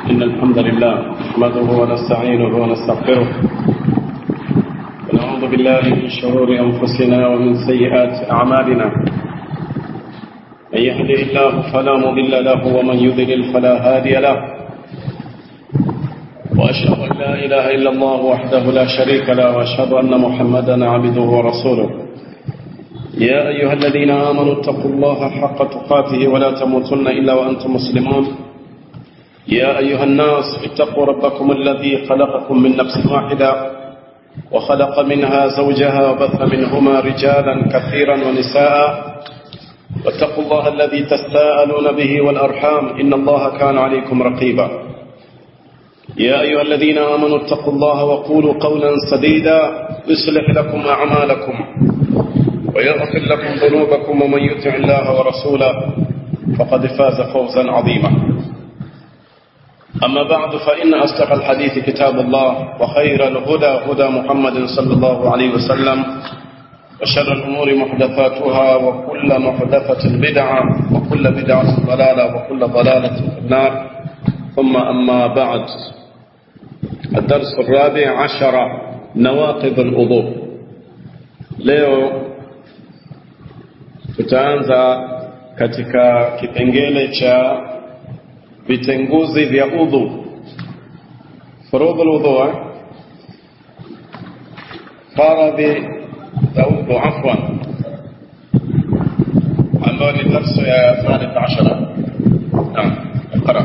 إن الحمد لله نحمده ونستعينه ونستغفره ونعوذ بالله من شرور أنفسنا ومن سيئات أعمالنا من يهده الله فلا مضل له ومن يضلل فلا هادي له وأشهد أن لا إله إلا الله وحده لا شريك له وأشهد أن محمدا عبده ورسوله يا أيها الذين آمنوا اتقوا الله حق تقاته ولا تموتن إلا وأنتم مسلمون يا أيها الناس اتقوا ربكم الذي خلقكم من نفس واحدة وخلق منها زوجها وبث منهما رجالا كثيرا ونساء واتقوا الله الذي تساءلون به والأرحام إن الله كان عليكم رقيبا يا أيها الذين آمنوا اتقوا الله وقولوا قولا سديدا يصلح لكم أعمالكم ويغفر لكم ذنوبكم ومن يطع الله ورسوله فقد فاز فوزا عظيما أما بعد فإن أصدق الحديث كتاب الله وخير الهدى هدى محمد صلى الله عليه وسلم وشر الأمور محدثاتها وكل محدثة بدعة وكل بدعة ضلالة وكل ضلالة في النار ثم أما بعد الدرس الرابع عشر نواقض الوضوء leo tutaanza katika kipengele cha vitenguzi vya udhu furudhu lwudhu faradhi za udhu afwan ambayo ni darsu ya thalith ashara naam اقرا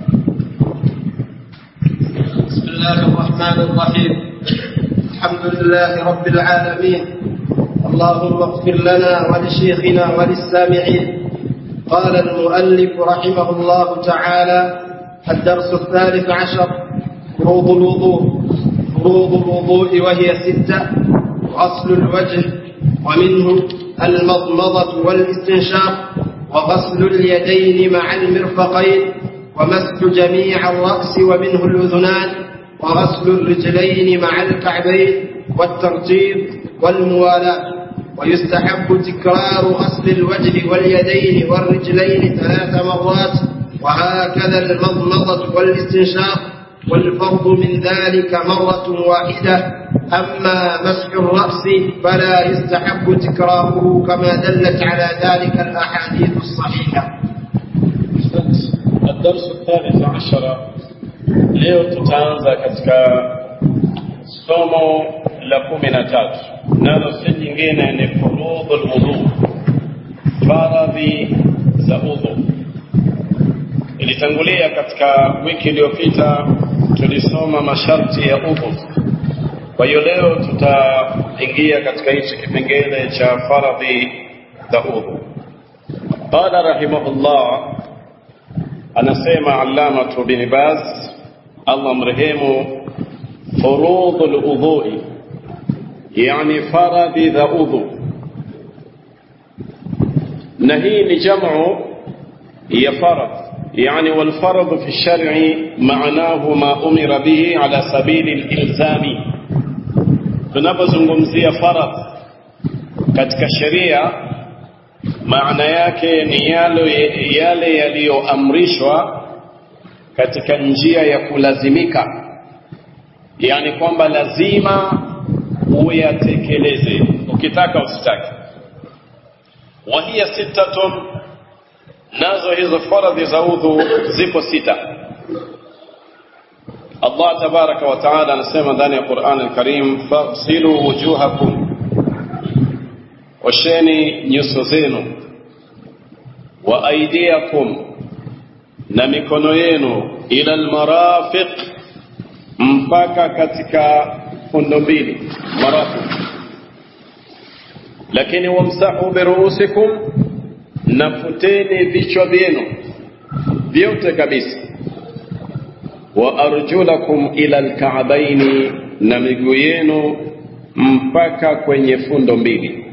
بسم الله الرحمن الرحيم الحمد لله رب العالمين اللهم اغفر لنا ولشيخنا وللسامعين قال المؤلف رحمه الله تعالى الدرس الثالث عشر فروض الوضوء فروض الوضوء وهي ستة غسل الوجه ومنه المضمضة والاستنشاق وغسل اليدين مع المرفقين ومسح جميع الرأس ومنه الأذنان وغسل الرجلين مع الكعبين والترتيب والموالاة ويستحب تكرار غسل الوجه واليدين والرجلين ثلاث مرات وهكذا المضمضة والاستنشاق والفرض من ذلك مرة واحدة أما مسح الرأس فلا يستحب تكراره كما دلت على ذلك الأحاديث الصحيحة الدرس الثالث عشر leo tutaanza katika somo la kumi na tatu nalo si jingine ni furudhu lwudhu faradhi za udhu ilitangulia katika wiki iliyopita tulisoma masharti ya udhu kwa hiyo leo tutaingia katika hichi kipengele cha faradhi za udhu qala rahimahullah anasema allamatu bin baz allah mrehemu furudhu ludhui yani faradhi za udhu na hii ni jamu ya farad يعني والفرض في الشرع معناه ما أمر به على سبيل الإلزام tunapozungumzia faradh katika sheria maana yake ni yale yale yaliyoamrishwa katika njia ya kulazimika yani kwamba lazima uyatekeleze ukitaka usitake wa hiya sittatun nazo hizo faradhi za udhu zipo sita Allah tabaraka wa taala anasema ndani ya Qur'an al-Karim fasilu wujuhakum washeni nyuso zenu wa aidiakum na mikono yenu ila almarafiq mpaka katika fundo mbili marafiq lakini wamsahu biruusikum nafuteni vichwa vyenu vyote kabisa wa arjulakum ila alka'baini na miguu yenu mpaka kwenye fundo mbili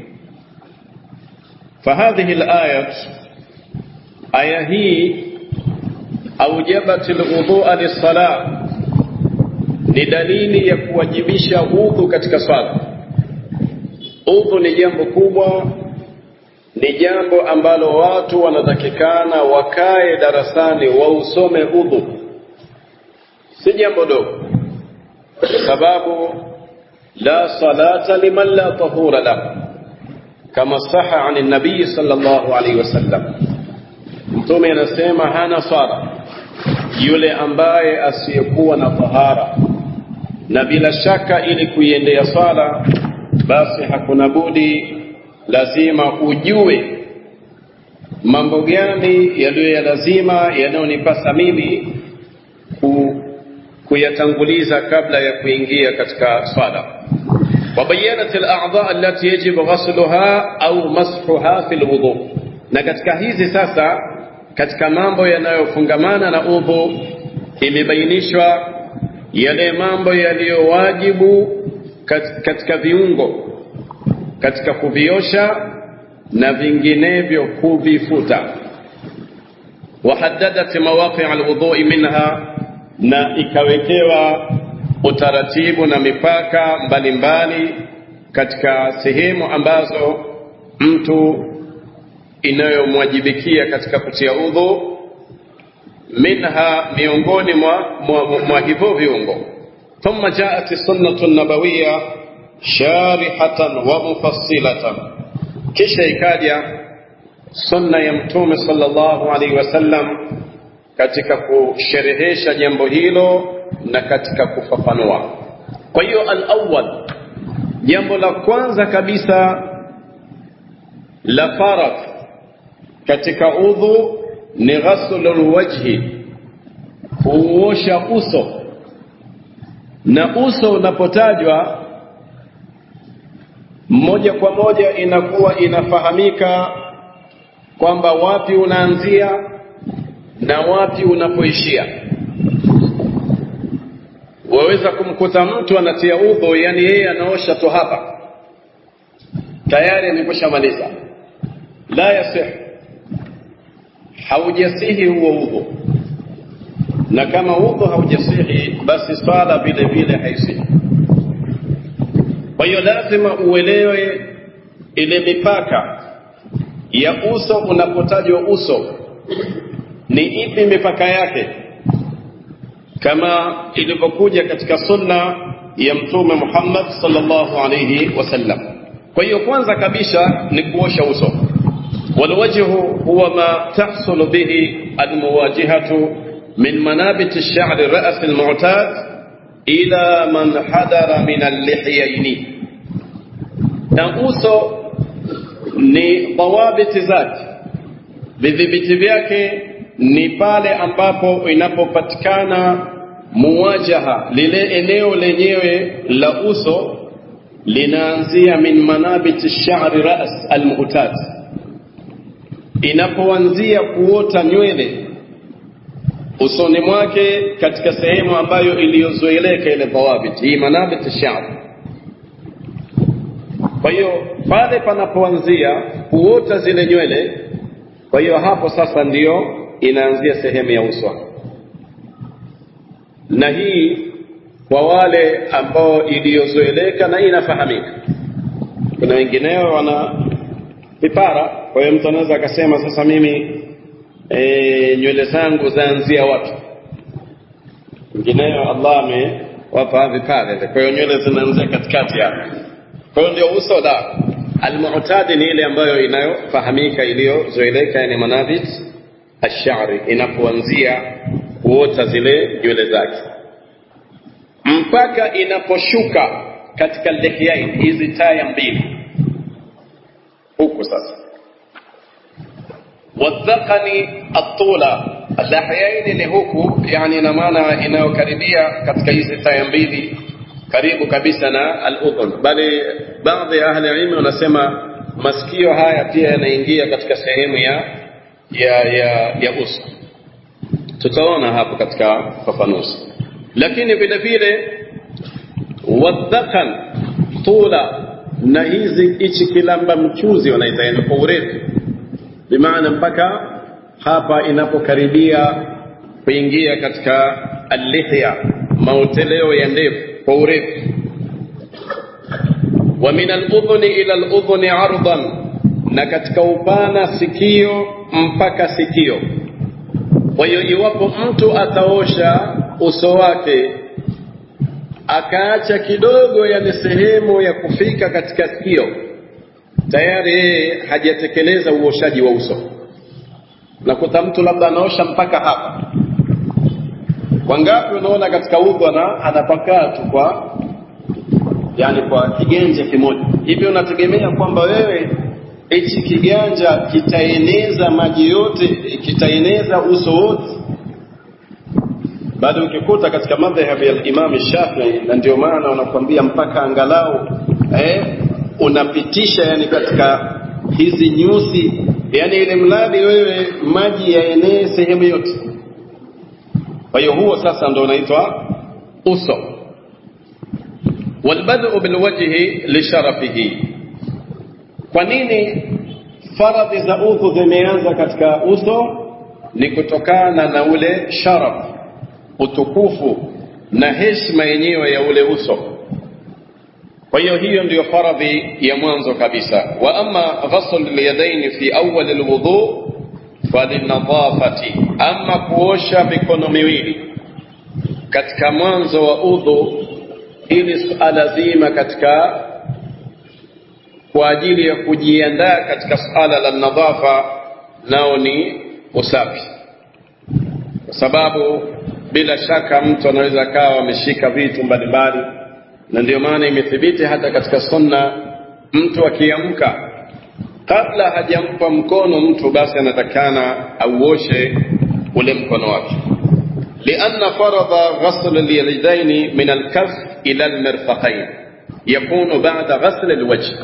فهذه الآية آية هي أوجبت الوضوء للصلاة ni dalili ya kuwajibisha udhu katika swala udhu ni jambo kubwa ni jambo ambalo watu wanatakikana wakae darasani wausome udhu si jambo dogo kwa sababu la salata liman la tahura lahu kama saha an nabii sallallahu alaihi wasallam mtume anasema hana swala yule ambaye asiyekuwa na tahara na bila shaka ili kuiendea swala basi hakuna budi lazima ujue mambo gani yaliyo ya lazima yanayonipasa mimi ku, kuyatanguliza kabla ya kuingia katika swala wabayanat al-a'dha allati yajibu ghasluha au mashuha fi al-wudu na katika hizi sasa katika mambo yanayofungamana na udhu imebainishwa yale mambo yaliyowajibu katika viungo katika kuviosha na vinginevyo kuvifuta wahaddadat mawaqi' alwudhu'i minha na ikawekewa utaratibu na mipaka mbalimbali katika sehemu ambazo mtu inayomwajibikia katika kutia udhu minha miongoni mwa, mwa, mwa hivyo viungo thumma jaat sunnatu nabawiya sharihatan wa mufassilatan kisha ikaja sunna ya mtume sallallahu alaihi wasallam katika kusherehesha jambo hilo na katika kufafanua kwa hiyo al-awwal jambo la kwanza kabisa la faradh katika udhu ni ghaslul wajhi kuosha uso na uso unapotajwa moja kwa moja inakuwa inafahamika kwamba wapi unaanzia na wapi unapoishia waweza kumkuta mtu anatia udhu yani yeye anaosha tu hapa tayari amekwishamaliza la yasih haujasihi huo udhu na kama udhu haujasihi basi swala vile vile haisihi kwa hiyo lazima uelewe ile mipaka ya uso unapotajwa uso ni ipi mipaka yake kama ilivyokuja katika sunna ya mtume Muhammad sallallahu alayhi wasallam kwa hiyo kwanza kabisa ni kuosha uso والوجه هو ما تحصل به المواجهة من منابت الشعر الرأس المعتاد إلى من حدر من اللحيين نقوص ni dhawabiti zake vidhibiti vyake ni pale ambapo inapopatikana muwajaha lile eneo lenyewe la uso linaanzia min manabiti shari ras almu'tad inapoanzia kuota nywele usoni mwake katika sehemu ambayo iliyozoeleka ile dhawabit hii manabit shari kwa hiyo pale panapoanzia kuota zile nywele kwa hiyo hapo sasa ndiyo inaanzia sehemu ya uso na hii kwa wale ambao iliyozoeleka na inafahamika kuna wengineo wana vipara kwa hiyo mtu anaweza akasema sasa mimi e, nywele zangu zaanzia wapi wengineo Allah amewapa vipara kwa hiyo nywele zinaanzia katikati hapo kwa hiyo ndio uso la almu'tadi ni ile ambayo inayofahamika iliyozoeleka yani manabit ashari inapoanzia kuota zile nywele zake mpaka inaposhuka katika lihyain hizi taya mbili huku sasa wadhaqani atula lahyain ni huku yani ina maana inayokaribia katika hizi taya mbili karibu kabisa na al-udhun bali baadhi ya ahli ilmu wanasema masikio haya pia yanaingia katika sehemu ya ya ya, ya uso tutaona hapo katika fafanuzi lakini vile vile wadhakan tula na hizi hichi kilamba mchuzi wanaita yani kwa urefu bimaana mpaka hapa inapokaribia kuingia katika al-lihya maoteleo ya ndevu kwa urefu wa min al-udhuni ila al-udhuni ardan na katika upana sikio mpaka sikio kwa hiyo iwapo mtu ataosha uso wake akaacha kidogo yani sehemu ya kufika katika sikio tayari yeye hajatekeleza uoshaji wa uso nakuta mtu labda anaosha mpaka hapa wangapi unaona katika udhu ana anapakaa tu kwa yani kwa kiganja kimoja hivyo unategemea kwamba wewe hichi kiganja kitaeneza maji yote kitaeneza uso wote bado ukikuta katika madhhabi ya Imam Shafi'i na ndio maana wanakuambia mpaka angalau eh, unapitisha yani katika hizi nyusi yani ile mradi wewe maji yaenee sehemu yote kwa hiyo huo sasa ndo unaitwa uso walbadu bilwajhi lisharafihi kwa nini faradhi za udhu zimeanza katika uso ni kutokana na ule sharaf utukufu na heshima yenyewe ya ule uso kwa hiyo hiyo ndiyo faradhi ya mwanzo kabisa wa ama ghasl alyadaini fi awwal alwudu falinadhafati ama kuosha mikono miwili katika mwanzo wa udhu ili suala zima katika kwa ajili ya kujiandaa katika suala la nadhafa nao ni usafi kwa sababu bila shaka mtu anaweza akawa ameshika vitu mbalimbali na ndio maana imethibiti hata katika sunna mtu akiamka kabla hajampa mkono mtu basi anatakana auoshe ule mkono wake لأن فرض غسل اليدين من الكف إلى المرفقين يكون بعد غسل الوجه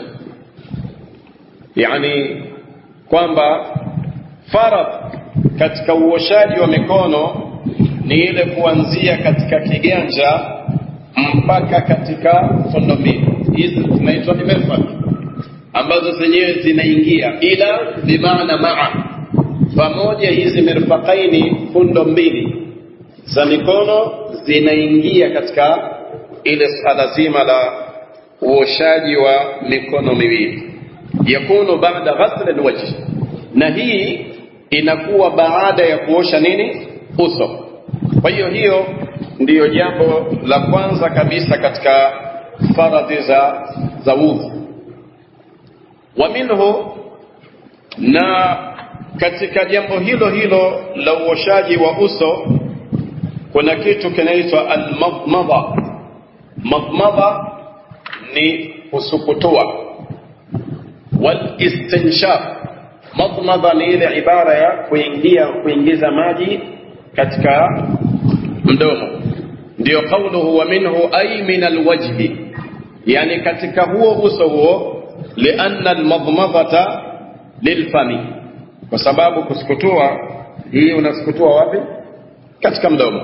يعني kwamba faradh katika uoshaji wa mikono ni ile kuanzia katika kiganja mpaka katika fundo mbili hizi zinaitwa ni mirfaq ambazo zenyewe zinaingia ila bimaana maa pamoja hizi mirfaqaini fundo mbili za mikono zinaingia katika ile swala zima la uoshaji wa mikono miwili yakunu baada ghasl alwajh na hii inakuwa baada ya kuosha nini uso kwa hiyo hiyo ndiyo jambo la kwanza kabisa katika faradhi za za udhu wa minhu na katika jambo hilo hilo la uoshaji wa uso kuna kitu kinaitwa almadmada madmada ni kusukutua walistinshaq madmada ni ile ibara ya kuingia kuingiza maji katika mdomo ndio kauluhu wa minhu ay min alwajhi yani katika huo uso huo lianna almadmadata lilfami kwa sababu kusukutua hii unasukutua wapi katika mdomo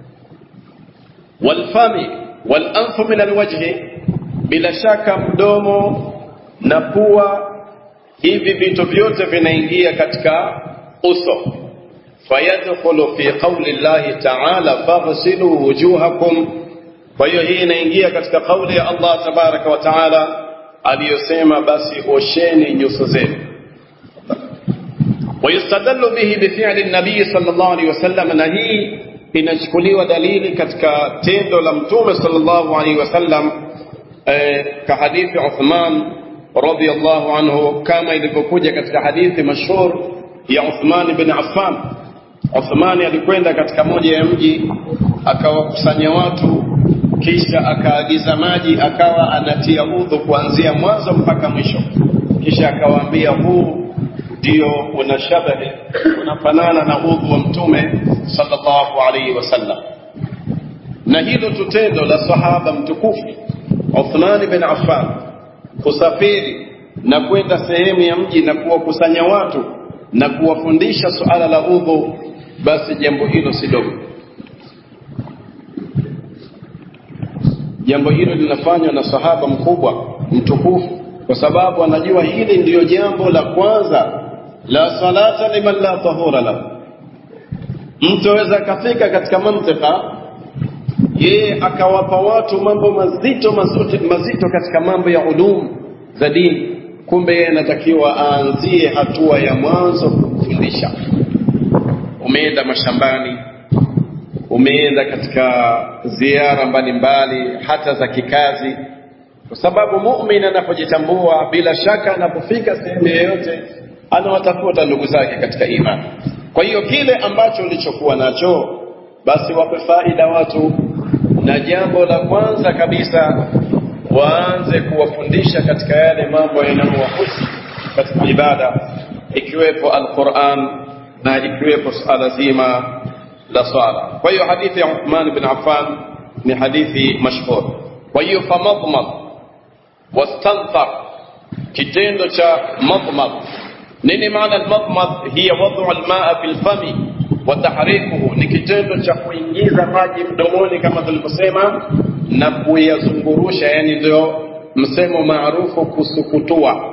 walfami walanfu min alwajhi bila shaka mdomo na pua hivi vitu vyote vinaingia katika uso fayadkhulu fi qawli llahi ta'ala faghsilu wujuhakum kwa hiyo hii inaingia katika kauli ya Allah tabaraka wa taala aliyosema basi osheni nyuso zenu ويستدل به بفعل النبي صلى الله عليه وسلم na hii inachukuliwa dalili katika tendo la mtume sallallahu alaihi wasallam eh, ka hadithi Uthman radhiyallahu anhu kama ilivyokuja katika hadithi mashhur ya Uthman bin Affan Uthmani alikwenda katika moja ya mji akawakusanya watu kisha akaagiza maji akawa anatia udhu kuanzia mwanzo mpaka mwisho kisha akawaambia huu ndio unashabahi unafanana na udhu wa mtume sallallahu alaihi wasallam na hilo tutendo la sahaba mtukufu Uthman bin Affan kusafiri na kwenda sehemu ya mji na kuwakusanya watu na kuwafundisha suala la udhu basi jambo hilo si dogo jambo hilo linafanywa na sahaba mkubwa mtukufu kwa sababu anajua hili ndiyo jambo la kwanza la salata liman la tahura lahu mtu aweza akafika katika mantika yeye akawapa watu mambo mazito mazito, mazito katika mambo ya ulum za dini kumbe yeye anatakiwa aanzie hatua ya mwanzo kufundisha umeenda mashambani umeenda katika ziara mbalimbali hata za kikazi kwa sababu mumin anapojitambua bila shaka anapofika sehemu yoyote anawatafuta ndugu zake katika imani kwa hiyo kile ambacho ulichokuwa nacho basi wape faida watu na jambo la kwanza kabisa waanze kuwafundisha katika yale mambo yanayowahusu katika ibada ikiwepo alquran na ikiwepo suala zima la swala kwa hiyo hadithi ya uthman bin affan ni hadithi mashhur kwa hiyo famadmad wastanthar kitendo cha madmad nini maana almadmad hiya wadu almaa fi lfami wa tahrikuhu ni kitendo cha kuingiza maji mdomoni kama tulivyosema na kuyazungurusha yani ndio msemo maarufu kusukutua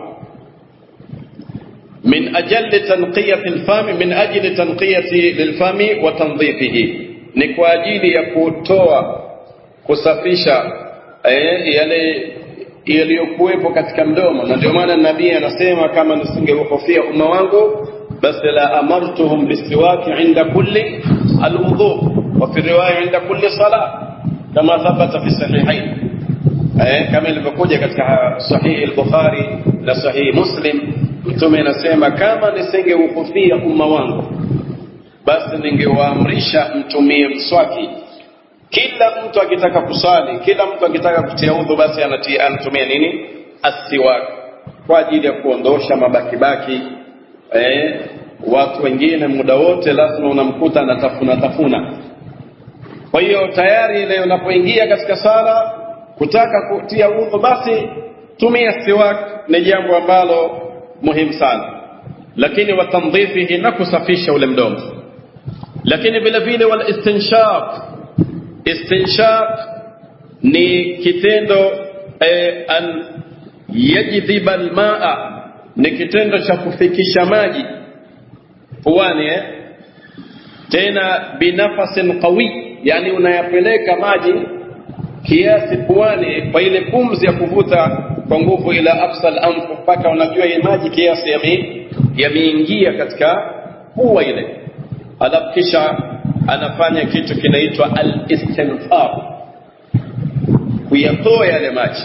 من أجل تنقية الفم من أجل تنقية للفم وتنظيفه ni kwa ajili ya kutoa kusafisha eh, yale yaliyokuwepo katika mdomo na ndio maana nabii anasema kama nisingehofia umma wangu basi la amartuhum bisiwaki inda kulli alwudhu wa fi riwaya inda kulli sala kama thabata fi sahihain eh, kama ilivyokuja katika sahihi al-Bukhari na sahihi Muslim mtume anasema kama nisingeuhofia umma wangu basi ningewaamrisha mtumie mswaki kila mtu akitaka kusali kila mtu akitaka kutia udhu basi anatia anatumia nini asiwak kwa ajili ya kuondosha mabakibaki eh, watu wengine muda wote lazima unamkuta anatafuna tafuna kwa hiyo tayari ile unapoingia katika sala kutaka kutia udhu basi tumia siwak ni jambo ambalo muhimu sana lakini watandhifihi na kusafisha ule mdomo lakini vile vile wal istinshaq istinshaq ni kitendo eh, an yajdhiba almaa ni kitendo cha kufikisha maji puani eh? tena binafasin qawi yani unayapeleka maji kiasi puani kwa ile pumzi ya kuvuta kwa nguvu ila afsal anfu mpaka unajua ile maji kiasi yameingia katika pua ile alafu kisha anafanya kitu kinaitwa al-istinfar kuyatoa yale maji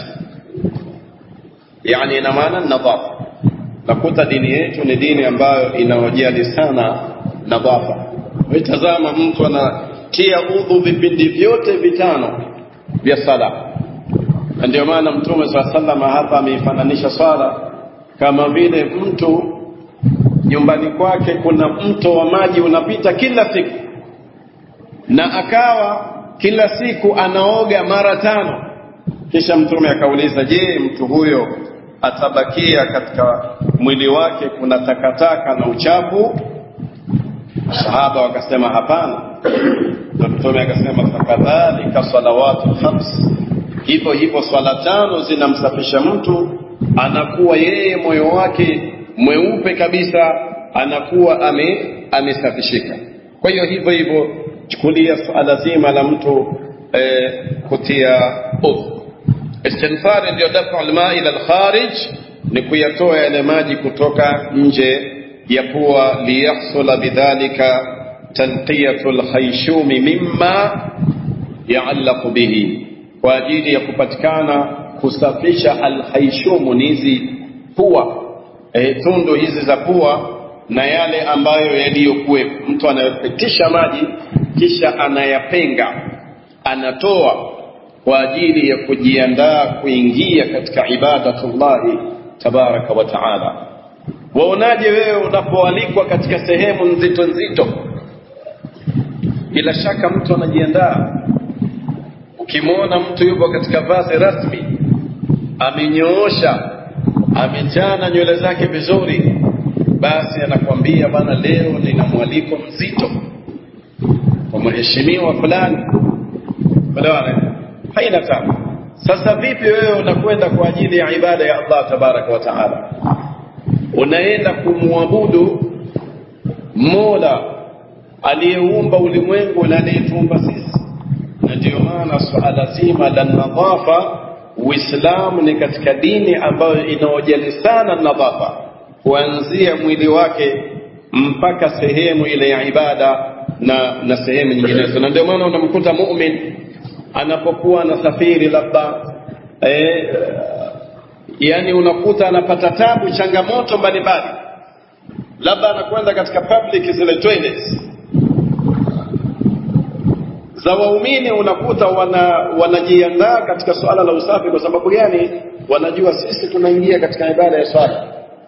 yani ina maana nadhafa nakuta dini yetu ni dini ambayo inawajali sana nadhafa tazama mtu anatia udhu vipindi vyote vitano vya sala na ndio maana mtume saa salama hapa ameifananisha swala kama vile mtu nyumbani kwake kuna mto wa maji unapita kila siku na akawa kila siku anaoga mara tano kisha mtume akauliza je mtu huyo atabakia katika mwili wake kuna takataka na uchafu sahaba wakasema hapana na mtume akasema fakadhalika salawatu khams hivyo hivyo swala tano zinamsafisha mtu anakuwa yeye moyo wake mweupe kabisa anakuwa ame amesafishika kwa hiyo hivyo hivyo chukulia swala zima la mtu eh, kutia udhu istinfari ndio dafu alma ila alkharij ni kuyatoa yale maji kutoka nje ya pua liyahsula bidhalika tanqiyatu alkhayshumi mimma yaallaqu bihi kwa ajili ya kupatikana kusafisha alkhayshumu ni hizi pua e, tundu hizi za pua na yale ambayo yaliyokuwepo mtu anayopitisha maji kisha anayapenga anatoa kwa ajili ya kujiandaa kuingia katika ibadatullahi tabaraka wa taala waonaje wewe unapoalikwa katika sehemu nzito nzito bila shaka mtu anajiandaa ukimwona mtu yupo katika vazi rasmi amenyoosha amechana nywele zake vizuri basi anakwambia bana leo nina mwaliko mzito kwa mheshimiwa fulani elewana haina tabu sasa vipi wewe unakwenda kwa ajili ya ibada ya Allah tabaraka wa taala unaenda kumwabudu Mola aliyeumba ulimwengu na aliyetuumba sisi na ndio maana suala zima la nadhafa Uislamu ni katika dini ambayo inaojali sana nadhafa kuanzia mwili wake mpaka sehemu ile ya ibada na na sehemu nyinginezo na ndio maana unamkuta mumin anapokuwa anasafiri labda eh, yani unakuta anapata tabu changamoto mbalimbali labda anakwenda katika public zile toilets za waumini unakuta wana wanajiandaa katika swala la usafi kwa sababu gani wanajua sisi tunaingia katika ibada ya swala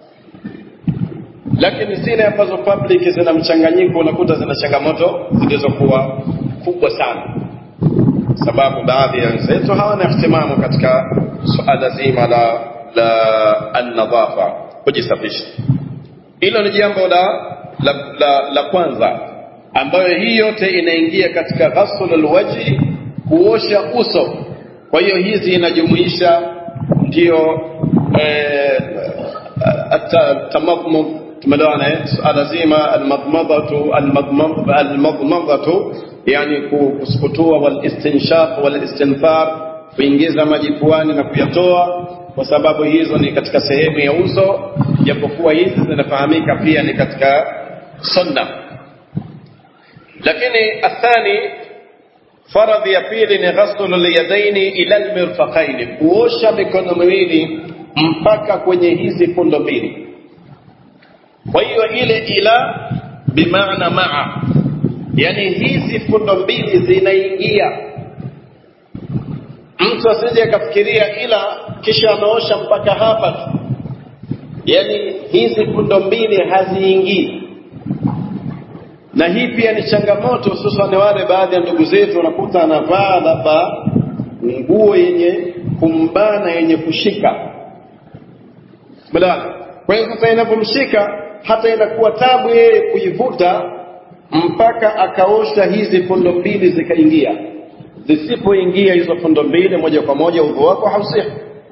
lakini zile ambazo public zina mchanganyiko unakuta zina changamoto zilizokuwa kubwa sana sababu baadhi ya wenzetu hawana ihtimamu katika suala zima la la an-nadhafa kujisafisha hilo ni jambo la la, la, la kwanza ambayo hii yote inaingia katika ghaslul wajhi kuosha uso kwa hiyo hizi inajumuisha ndio eh, tamadmud tumeelewana suala zima almadmadatu almadmadatu yani kusukutua walistinshaq walistinthar kuingiza maji puani na kuyatoa kwa sababu hizo ni katika sehemu ya uso japokuwa hizi zinafahamika pia ni katika sunna lakini athani faradhi ya pili ni ghaslu lyadaini ila lmirfaqaini kuosha mikono miwili mpaka kwenye hizi fundo mbili kwa hiyo ile ila bimaana maa yani hizi fundo mbili zinaingia mtu asije akafikiria ila kisha anaosha mpaka hapa tu yani hizi fundo mbili haziingii na hii pia ni changamoto hususan wale baadhi ya ndugu zetu wanakuta anavaa labda nguo yenye kumbana yenye kushika badala kwa hiyo sasa inapomshika hata inakuwa tabu yeye kuivuta mpaka akaosha hizi fundo mbili zikaingia zisipoingia hizo fundo mbili moja kwa moja udhu wako hausihi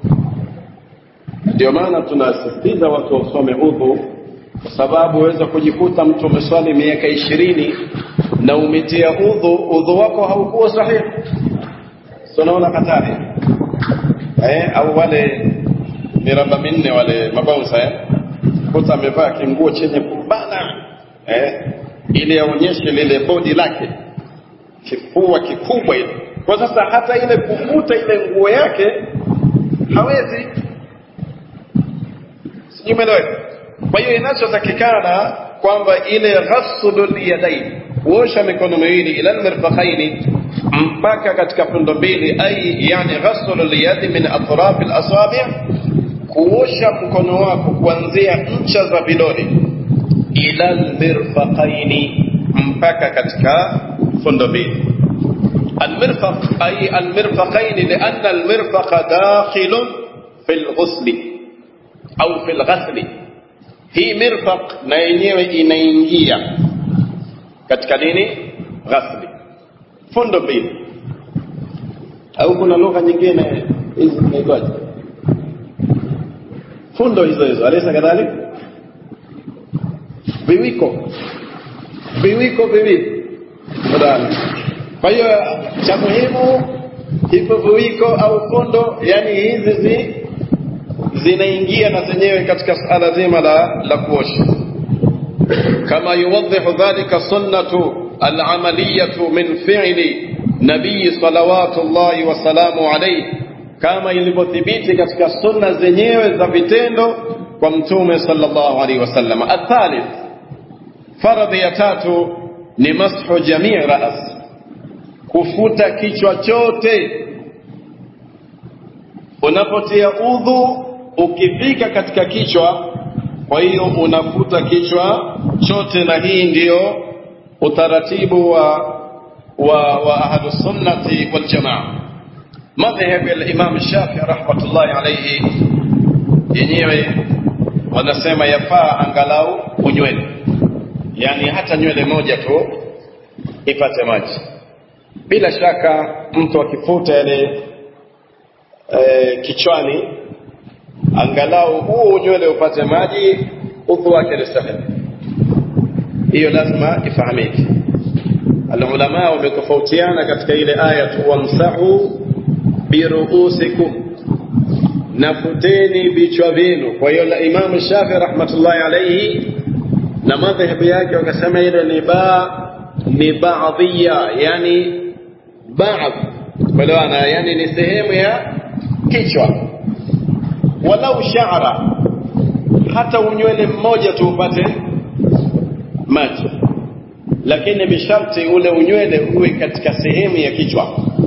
ndio maana tunasisitiza watu wasome udhu kwa sababu waweza kujikuta mtu umeswali miaka ishirini na umetia udhu udhu wako haukuwa sahihi so unaona hatari eh, au wale miraba minne wale mabaunsa eh? kuta amevaa kinguo chenye kubana eh? ili aonyeshe lile bodi lake kifua kikubwa ile kwa sasa hata ile kuvuta ile nguo yake hawezi sijui umeeleweka kwa hiyo inachotakikana kwamba ile ghaslul yadain kuosha mikono miwili ila almirfaqaini mpaka katika fundo mbili ai yani ghaslul yadi min atraf alasabi' kuosha mkono wako kuanzia ncha za vidole ila almirfaqaini mpaka katika fundo mbili المرفق أي المرفقين لأن المرفق داخل في الغسل أو في الغسل hii mirfaq na yenyewe inaingia katika nini ghasli fundo mbili au kuna lugha nyingine hizi zinaitwaje fundo hizo hizo alisa kadhalika viwiko viwiko viwili kwa hiyo cha muhimu hivyo viwiko au fundo yani hizi zi zinaingia na zenyewe katika suala zima la, la kuosha kama yuwadhihu dhalika sunnatu alamaliyatu min fi'li nabii salawatullahi wasalamu alayhi kama ilivyothibiti katika sunna zenyewe za vitendo kwa mtume sallallahu alaihi wasallam athalith faradhi ya tatu ni mashu jamii ras kufuta kichwa chote unapotia udhu ukifika katika kichwa kwa hiyo unafuta kichwa chote na hii ndiyo utaratibu wa wa, wa ahlus sunnati wal jamaa madhhab ya Imam Shafi rahmatullahi alayhi yenyewe wanasema yafaa angalau unywele yani hata nywele moja tu ipate maji bila shaka mtu akifuta yale e, kichwani angalau huu nywele upate maji udhu wake ni sahihi hiyo lazima ifahamike alulama wametofautiana katika ile aya tu wamsahu biruusikum nafuteni vichwa vyenu kwa hiyo la imamu shafi rahmatullahi alaihi na madhehebu yake wakasema ile ni ba ni baadhia yani baadhi umeelewana yani ni sehemu ya kichwa walau sha'ra hata unywele mmoja tu upate maji lakini bisharti ule unywele uwe katika sehemu ya kichwa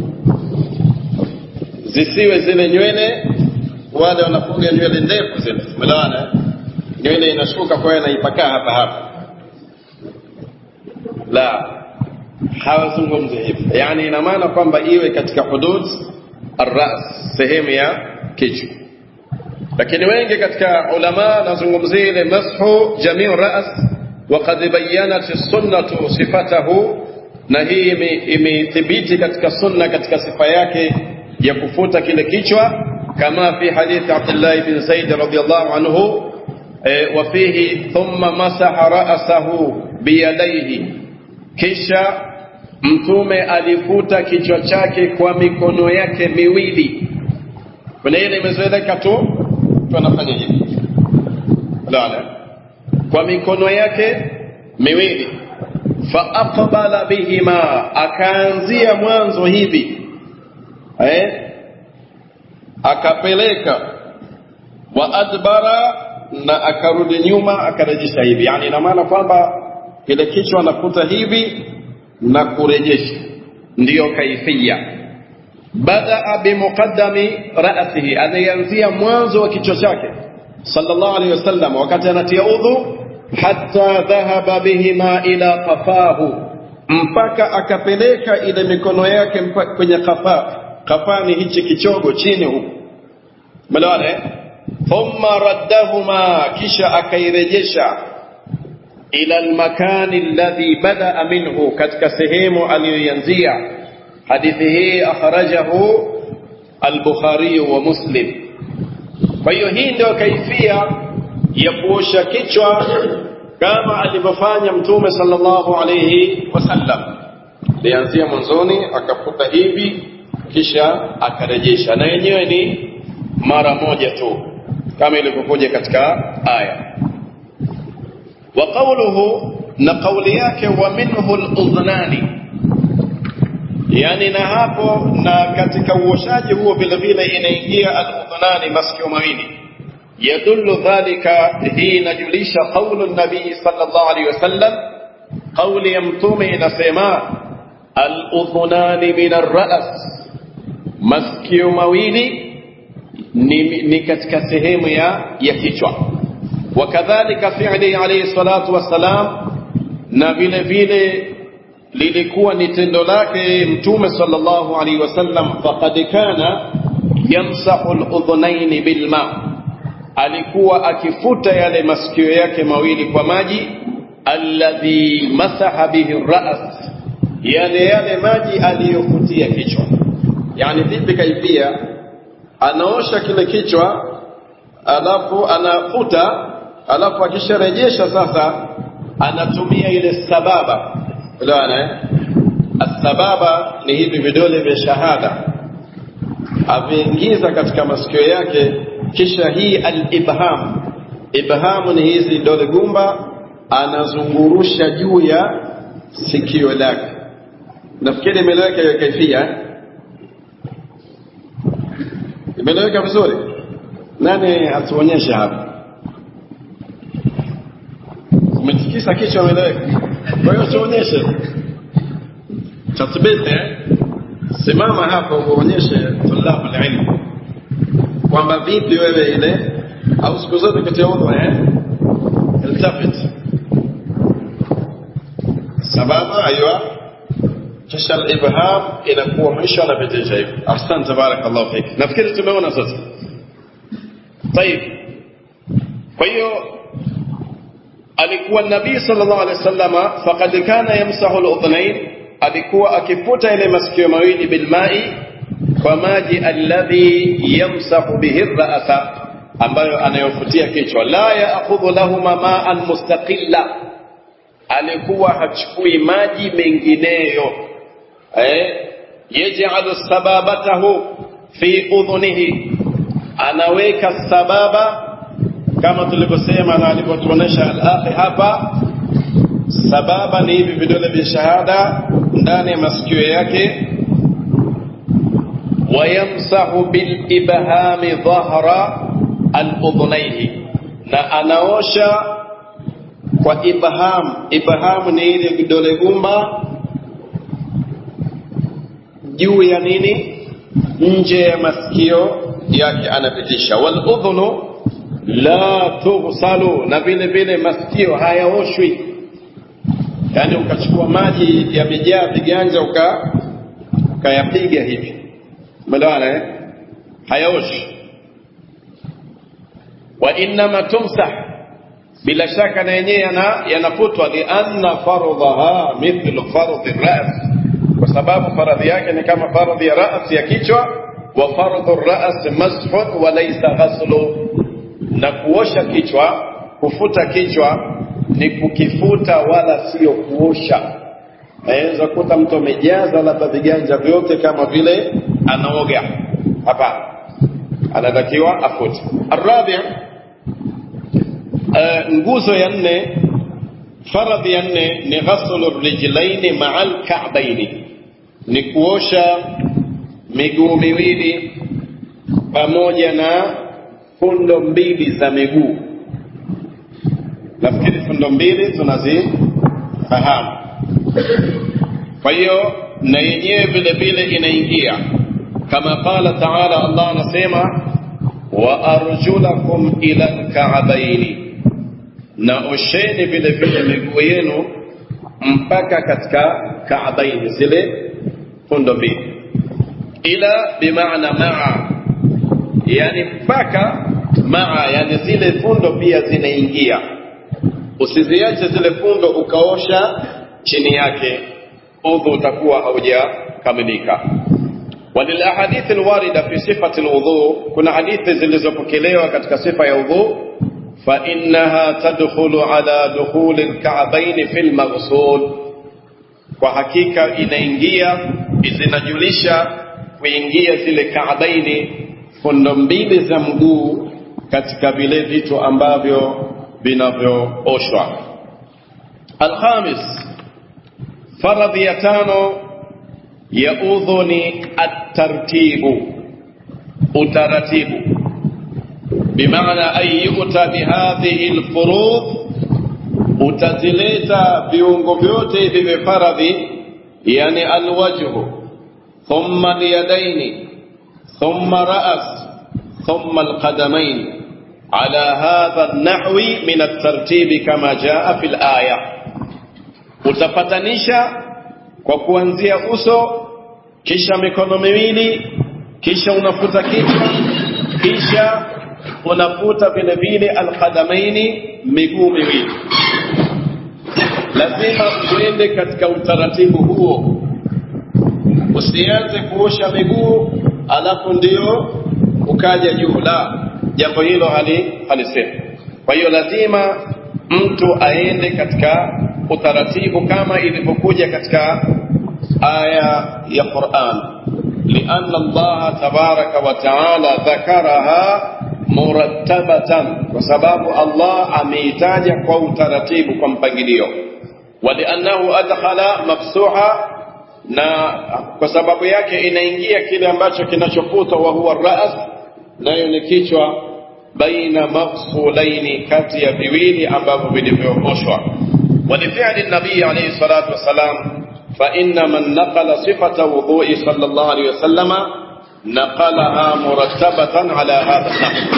zisiwe zile nywele wale wanafuga nywele ndefu zile umeelewana nywele inashuka kwa hiyo inaipakaa hapa hapa la hawazungumzi hivyo yani ina maana kwamba iwe katika hudud arras sehemu ya kichwa lakini wengi katika ulama nazungumzia ile mashu jamiu ras وقد بينت السنة صفته na hii imethibiti katika sunna katika sifa yake ya kufuta kile kichwa kama fi hadithi Abdullah bin Zaid radhiyallahu anhu wa fihi thumma masaha ra'sahu biyadaihi kisha mtume alifuta kichwa chake kwa mikono yake miwili kuna ile imezoeleka tu tunafanya hivi la kwa mikono yake miwili fa aqbala bihima akaanzia mwanzo hivi eh akapeleka wa adbara na akarudi nyuma akarejesha hivi yani ina maana kwamba kile kichwa anakuta hivi na kurejesha ndiyo kaifia badaa bimuqaddami ra'sihi anaanzia mwanzo wa kichwa chake sallallahu alaihi wasallam wakati anatia udhu hatta dhahaba bihima ila qafahu mpaka akapeleka ile mikono yake kwenye qafa qafani hichi kichogo chini huku melewana eh thumma raddahuma kisha akairejesha ila almakani alladhi badaa minhu katika sehemu aliyoanzia hadithi hii akhrajahu al-Bukhari wa Muslim kwa hiyo hii ndio kaifia ya kuosha kichwa kama alivyofanya mtume sallallahu alayhi wasallam alianzia mwanzoni akafuta hivi kisha akarejesha na yenyewe ni mara moja tu kama ilivyokuja katika aya wa qawluhu na kauli yake wa minhu al-udhnani yani na hapo na katika uoshaji huo vile vile inaingia al-udhnani masikio mawili يدل ذلك حين جلش قول النبي صلى الله عليه وسلم قول يمتوم نسيما الأذنان من الرأس masikio mawili ni, ni katika sehemu ya, ya kichwa wakadhalika fi'li alayhi salatu wassalam na vile vile lilikuwa ni tendo lake mtume sallallahu alayhi wasallam faqad kana yamsahu al-udhunaini bilma alikuwa akifuta yale masikio yake mawili kwa maji alladhi masaha bihi ras yale yale maji aliyofutia kichwa yani vipi kaifia anaosha kile kichwa alafu anafuta alafu akisharejesha sasa anatumia ile sababa unaona eh asbaba ni hivi vidole vya shahada aviingiza katika masikio yake kisha hii al-ibham ibhamu ni hizi dole gumba anazungurusha juu ya sikio lake nafikiri imeleweka hiyo kaifia imeleweka vizuri nani atuonyeshe hapa umetikisa kichwa imeleweka kwa hiyo tuonyeshe tathbiti simama hapa uonyeshe tulabu ilmu kwamba vipi wewe ile au siku zote katika udhu eh iltafit sababu aywa kisha al-ibham inakuwa mwisho anapitisha hivi ahsan barakallahu fik nafikiri tumeona sasa طيب kwa hiyo alikuwa nabii sallallahu alaihi wasallama faqad kana yamsahu al-udhnayn alikuwa akifuta ile masikio mawili bilmai kwa maji alladhi yamsahu bihi ra'sa ambayo anayofutia kichwa la ya'khudhu lahuma ma'an mustaqilla alikuwa hachukui maji mengineyo eh yaj'alu sababatahu fi udhunihi anaweka sababa kama tulivyosema na alivyotuonesha al-akhi hapa sababa ni hivi vidole vya shahada ndani ya masikio yake wayamsahu bilibhami dhahra aludhunaihi na anaosha kwa ibham ibham ni ile vidole gumba juu ya nini nje ya masikio yake anapitisha waludhunu la tughsalu na vile vile masikio hayaoshwi yaani ukachukua maji yamejaa viganja uka ukayapiga hivi umeelewana eh hayaoshi wa innama tumsah bila shaka na yenyewe yana yanafutwa lianna fardhaha mithlu fardhi ras kwa sababu faradhi yake ni kama faradhi ya ras ya kichwa wa fardhu ras mashun wa laysa ghaslu na kuosha kichwa kufuta kichwa ni kukifuta wala sio kuosha naweza kuta mtu amejaza labda viganja vyote kama vile anaoga hapana anatakiwa afute arabi uh, nguzo ya nne faradhi ya nne ni ghaslu rijlaini maa alka'baini ni kuosha miguu miwili pamoja na fundo mbili za miguu nafikiri fundo mbili tunazifahamu kwa hiyo na yenyewe vile vile inaingia kama qala taala allah anasema wa arjulakum ila lkaabaini na osheni vile vile miguu yenu mpaka katika kaabaini zile fundo mbili ila bimaana maa yani mpaka maa yani zile fundo pia zinaingia usiziache zile fundo ukaosha chini yake udhu utakuwa haujakamilika وللاحاديث الوارده في صفه الوضوء كنا حديث zilizopokelewa katika sifa ya udhu فانها تدخل على دخول الكعبين في المغسول kwa hakika inaingia zinajulisha kuingia zile kaabaini fundo mbili za mguu katika vile vitu ambavyo vinavyooshwa alkhamis faradhi ya tano ya udhu ni atartibu utaratibu bimaana an yuta bihadhihi lfurudh utazileta viungo vyote hivi vya faradhi yani alwajhu thumma alyadaini thumma ras thumma alqadamain على هذا النحو من الترتيب كما جاء في الآية utapatanisha kwa kuanzia uso kisha mikono miwili kisha unafuta kichwa kisha unafuta vile vile alqadamaini miguu miwili lazima uende katika utaratibu huo usianze kuosha miguu alafu ndio ukaja juu la jambo hilo hali halisemi kwa hiyo lazima mtu aende katika utaratibu kama ilivyokuja katika aya ya Qur'an lianna Allah tabaraka wa taala dhakaraha murattabatan kwa sababu Allah ameitaja kwa utaratibu kwa mpangilio waliannahu adkhala mafsuha na kwa sababu yake inaingia kile ambacho kinachofutwa wa huwa ras nayo ni kichwa baina mafsulaini kati ya viwili ambavyo vilivyooshwa ولفعل النبي عليه الصلاة والسلام فإن من نقل صفة وضوء صلى الله عليه وسلم نقلها مرتبة على هذا النحو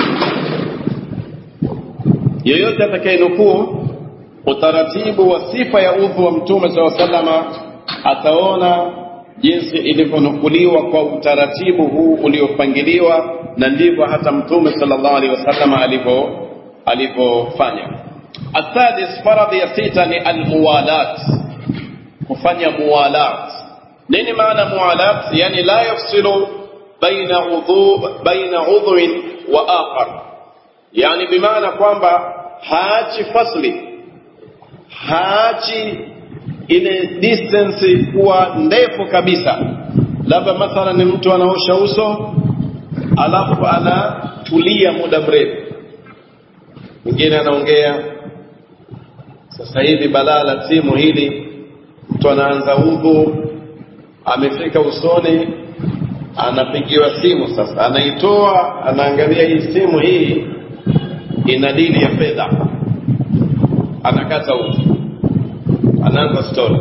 yoyote atakayenukuu utaratibu wa sifa ya udhu wa mtume saa salama ataona jinsi ilivyonukuliwa kwa utaratibu huu uliopangiliwa na ndivyo hata mtume sallallahu alaihi wasallam alivyo alivyofanya السادس فرض ya sita ni almuwalat kufanya muwalat nini maana muwalat yani la yafsilu baina udhu baina udhuin wa akhar yani bimaana kwamba haachi fasli haachi ile distance kuwa ndefu kabisa labda mathala ni mtu anaosha uso alafu anatulia muda mrefu mwingine anaongea sasa hivi balaa la simu hili mtu anaanza udhu amefika usoni anapigiwa simu sasa anaitoa anaangalia hii simu hii ina dili ya fedha anakata udhu anaanza story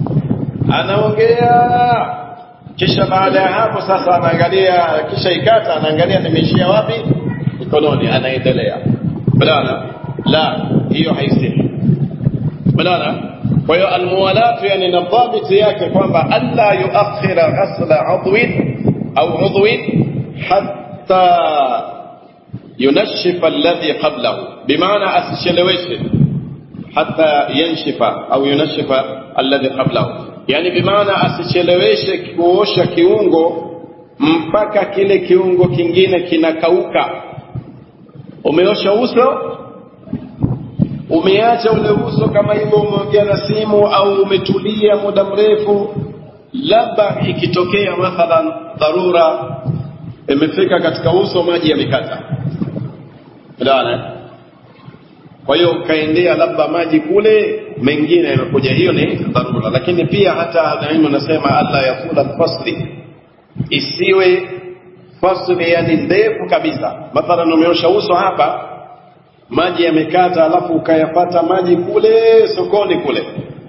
anaongea kisha baada ya hapo sasa anaangalia kisha ikata anaangalia nimeishia wapi mikononi anaendelea badala la hiyo haisihi badala kwa hiyo almuwalatu yani na dhabiti yake kwamba alla yuakhira ghasla udwin au udwin hatta yunashifa alladhi qablahu bimaana asicheleweshe hatta yanshifa au yunashifa alladhi qablahu yani bimaana asicheleweshe kuosha kiungo mpaka kile kiungo kingine kinakauka umeosha uso umeacha ule uso kama hivyo umeongea na simu au umetulia muda mrefu labda ikitokea mathalan dharura imefika katika uso maji yamekata Unaona? Kwa hiyo ukaendea labda maji kule, mengine yamekuja, hiyo ni dharura. Lakini pia hata alimu nasema alla yafula fasli, isiwe fasli yani ndefu kabisa. Mathalan umeosha uso hapa, maji yamekata, alafu ukayapata maji kule sokoni kule,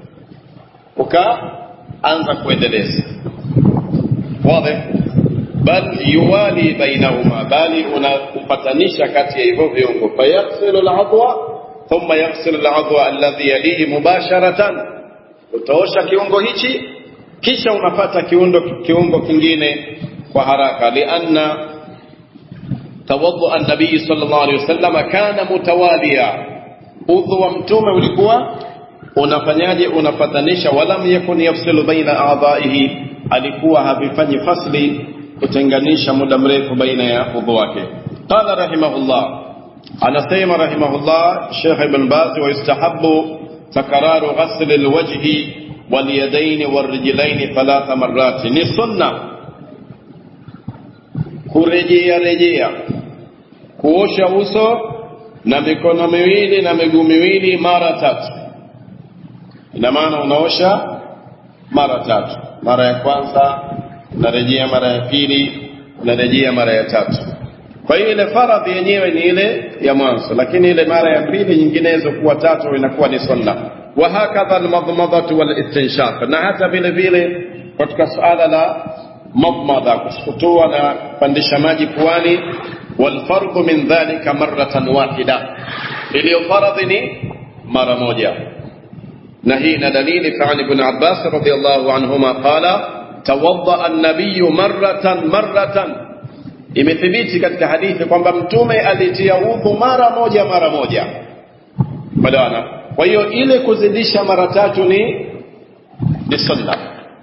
ukaanza kuendeleza wazi bal yuwali bainahuma, bali unakupatanisha kati ya hivyo viungo. Fayaghsilu al-adwa thumma yaghsilu al-adwa alladhi yalihi mubasharatan, utaosha kiungo hichi kisha unapata kiungo, kiungo kingine kwa haraka. Lianna tawadhu an-nabii sallallahu alayhi wasallam kana mutawaliya, udhu wa mtume ulikuwa unafanyaje? Unapatanisha. Walam yakun yafsilu baina a'dha'ihi, alikuwa havifanyi fasli kutenganisha muda mrefu baina ya udhu wake. Qala rahimahullah, anasema rahimahullah Sheikh Ibn Baz, wa yustahabbu takraru ghasl alwajhi walyadaini warrijlaini thalatha marrati, ni sunna kurejea rejea kuosha uso na mikono miwili na miguu miwili mara tatu. Ina maana unaosha mara tatu, mara ya kwanza unarejea mara ya pili, unarejea mara ya tatu. Kwa hiyo ile faradhi yenyewe ni ile ya mwanzo, lakini ile mara ya pili nyinginezo kuwa tatu inakuwa ni sunna. Wa hakadha almadmadatu walistinshaq, na hata vile vile katika suala la madmadha, kusukutua na kupandisha maji puani. Walfardhu min dhalika marratan wahida, iliyo faradhi ni mara moja, na hii na dalili fa Ibn Abbas radhiyallahu anhuma qala tawadda an-nabiy marratan marratan, imethibiti katika hadithi kwamba mtume alitia udhu mara moja mara moja. Badana, kwa hiyo ile kuzidisha mara tatu ni ni sunna.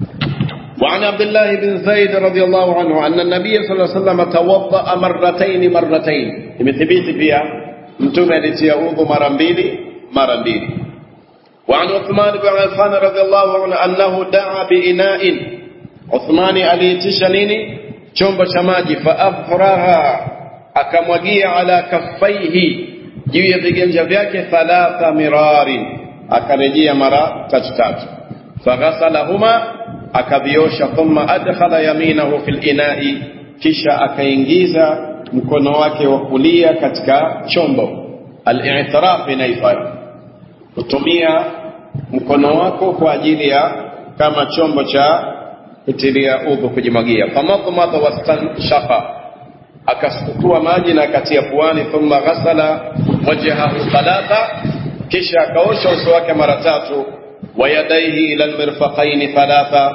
وعن عبد الله بن زيد رضي الله عنه أن النبي صلى الله عليه وسلم توضأ مرتين مرتين imethibiti pia mtume alitia udhu mara mbili mara mbili وعن عثمان بن عفان رضي الله عنه أنه دعا بإناء Uthmani aliitisha nini? Chombo cha maji, faafraha, akamwagia ala kaffaihi, juu ya viganja vyake, thalatha mirarin, akarejea mara tatu tatu. Faghasalahuma, akaviosha. Thumma adkhala yaminahu fil inai, kisha akaingiza mkono wake wa kulia katika chombo. Al-i'tiraf inaitwa kutumia mkono wako kwa ajili ya kama chombo cha kutilia udhu kujimwagia. Famadmadha wastanshaqa, akasukutua maji na akatia puani. Thumma ghasala wajhahu thalatha, kisha akaosha uso wake mara tatu. Wa yadaihi ila almirfaqaini thalatha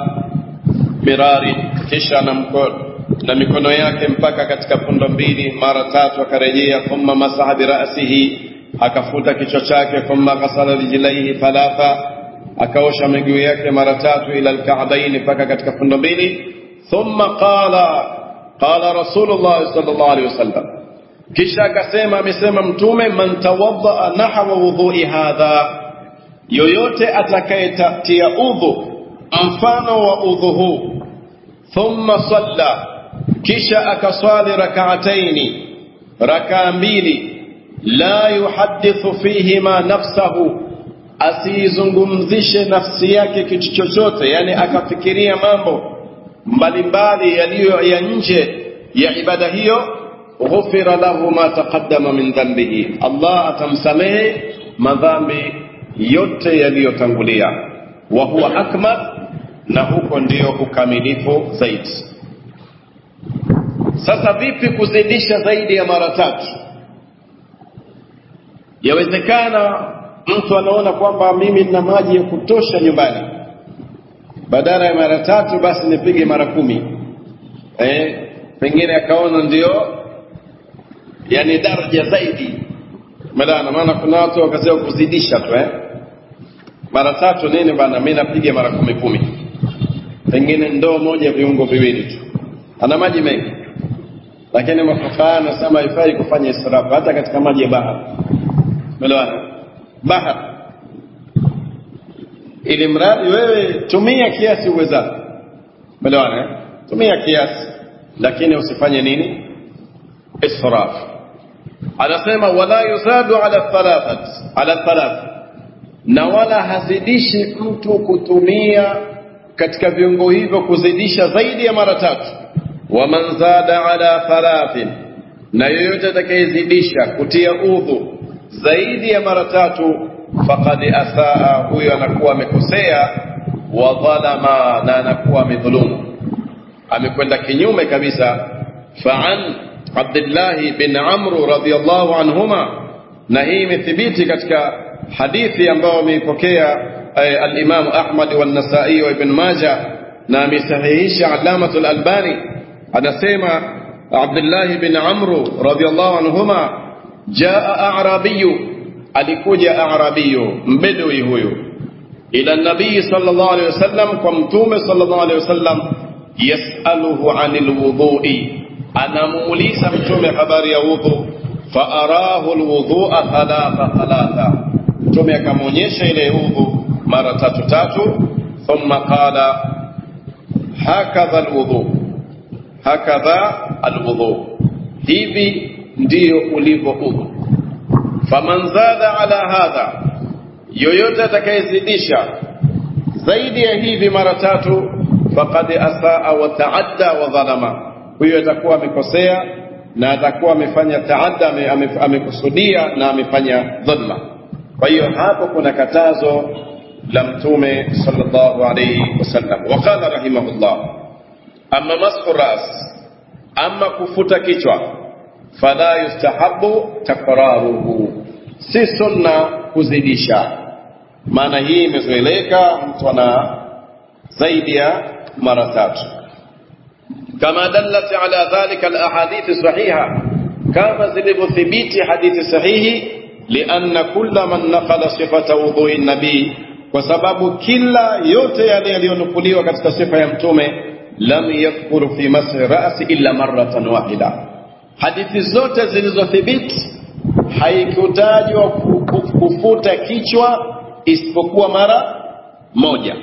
mirari, kisha na mkono na mikono yake mpaka katika fundo mbili mara tatu akarejea. Thumma masaha birasihi, akafuta kichwa chake. Thumma ghasala rijlaihi thalatha akaosha miguu yake mara tatu ila alka'baini mpaka katika fundo mbili. Thumma qala qala Rasulullah sallallahu alaihi wasallam, kisha akasema, amesema Mtume, man tawaddaa nahwa wudhui hadha, yoyote atakayetia udhu mfano wa udhu huu, thumma salla, kisha akaswali rakaataini, rakaa mbili, la yuhaddithu fihima nafsahu asiizungumzishe nafsi yake kitu chochote yani akafikiria mambo mbalimbali yaliyo ya nje ya ibada hiyo ghufira lahu ma taqaddama min dhanbihi Allah atamsamehe madhambi yote yaliyotangulia wa huwa akmal na huko ndio ukamilifu zaidi sasa vipi kuzidisha zaidi ya mara tatu yawezekana mtu anaona kwamba mimi nina maji ya kutosha nyumbani badala ya mara tatu basi nipige mara kumi eh, pengine akaona ndio yani daraja zaidi madana maana kuna watu wakasema kuzidisha tu eh? mara tatu nini bana mi napiga mara kumi kumi pengine ndoo moja viungo viwili tu ana maji mengi lakini mafukaha anasema haifai kufanya israfu hata katika maji ya bahari umeelewana bahari ili mradi wewe tumia kiasi uwezavyo umeelewana eh? tumia kiasi lakini usifanye nini israf anasema wala yuzadu ala thalathat ala thalath na wala hazidishi mtu kutumia katika viungo hivyo kuzidisha zaidi ya mara tatu waman zada ala thalathin na yoyote atakayezidisha kutia udhu zaidi ya mara tatu faqad asaa huyo anakuwa amekosea wa dhalama na anakuwa amedhulumu amekwenda kinyume kabisa fa'an Abdullah bin Amr radhiyallahu anhuma na hii imethibiti katika hadithi ambayo ameipokea al-Imam Ahmad wa an-Nasa'i wa Ibn Majah na amesahihisha Allamatul Albani anasema Abdullah bin Amr radhiyallahu anhuma jaa a'rabiyyu alikuja a'rabiyyu mbedui huyu ila nabii sallallahu alayhi wasallam kwa mtume sallallahu alayhi wasallam yasaluhu anil wudhu'i anamuuliza mtume habari ya wudhu faarahu alwudhu'a thalatha thalatha mtume akamwonyesha ile udhu mara tatu tatu thumma qala hakadha alwudhu hakadha alwudhu hivi ndiyo ulivyo udhu faman zada ala hadha yoyote atakayezidisha zaidi ya hivi mara tatu faqad asaa wa taadda wa dhalama huyo atakuwa amekosea na atakuwa amefanya taadda amekusudia na amefanya dhulma kwa hiyo hapo kuna katazo la mtume sallallahu alayhi wasallam waqala rahimahullah amma mashu ras amma kufuta kichwa fala yustahabu takraruhu si sunna kuzidisha maana hii imezoeleka mtu ana zaidi ya mara tatu كما دلت على ذلك الأحاديث الصحيحة كما زلبثبيت حديث صحيح لأن كل من نقل صفة وضوء النبي وسبب كلا yote yale yaliyonukuliwa katika sifa ya mtume lam yadhkur fi mashi ra'si illa marratan wahida hadithi zote zilizothibiti haikutajwa kufuta kichwa isipokuwa mara moja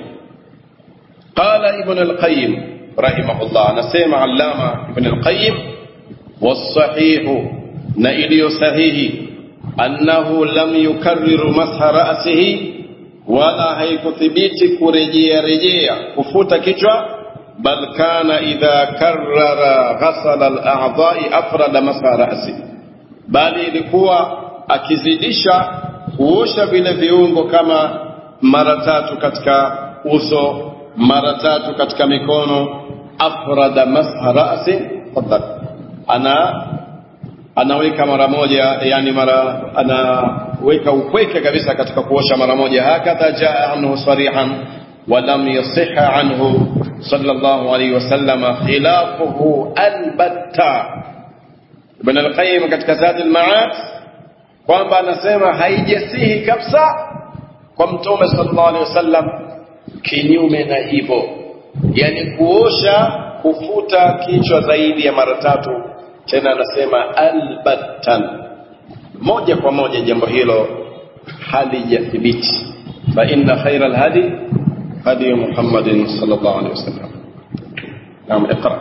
qala ibn al-qayyim rahimahullah anasema allama ibn al-qayyim was-sahih na iliyo sahihi annahu lam yukarriru masha ra'sihi wala haikuthibiti kurejea rejea kufuta kichwa bal kana idha karrara ghasala al-a'dha'i afrada masha ra'si bali ilikuwa akizidisha kuosha vile viungo kama mara tatu katika uso mara tatu katika mikono afrada masha ra'si fadhal ana anaweka mara moja yani mara anaweka upweke kabisa katika kuosha mara moja hakadha jaa anhu sarihan ولم يصح عنه صلى الله عليه وسلم خلافه البتة ابن القيم katika Zad al-Ma'ad kwamba anasema haijasihi kabisa kwa mtume sallallahu alaihi wasallam kinyume na hivyo yani kuosha kufuta kichwa zaidi ya mara tatu tena anasema albattan moja kwa moja jambo hilo halijathibiti fa inna khaira alhadi hadi muhammadin sallallahu alaihi wasallam naam iqra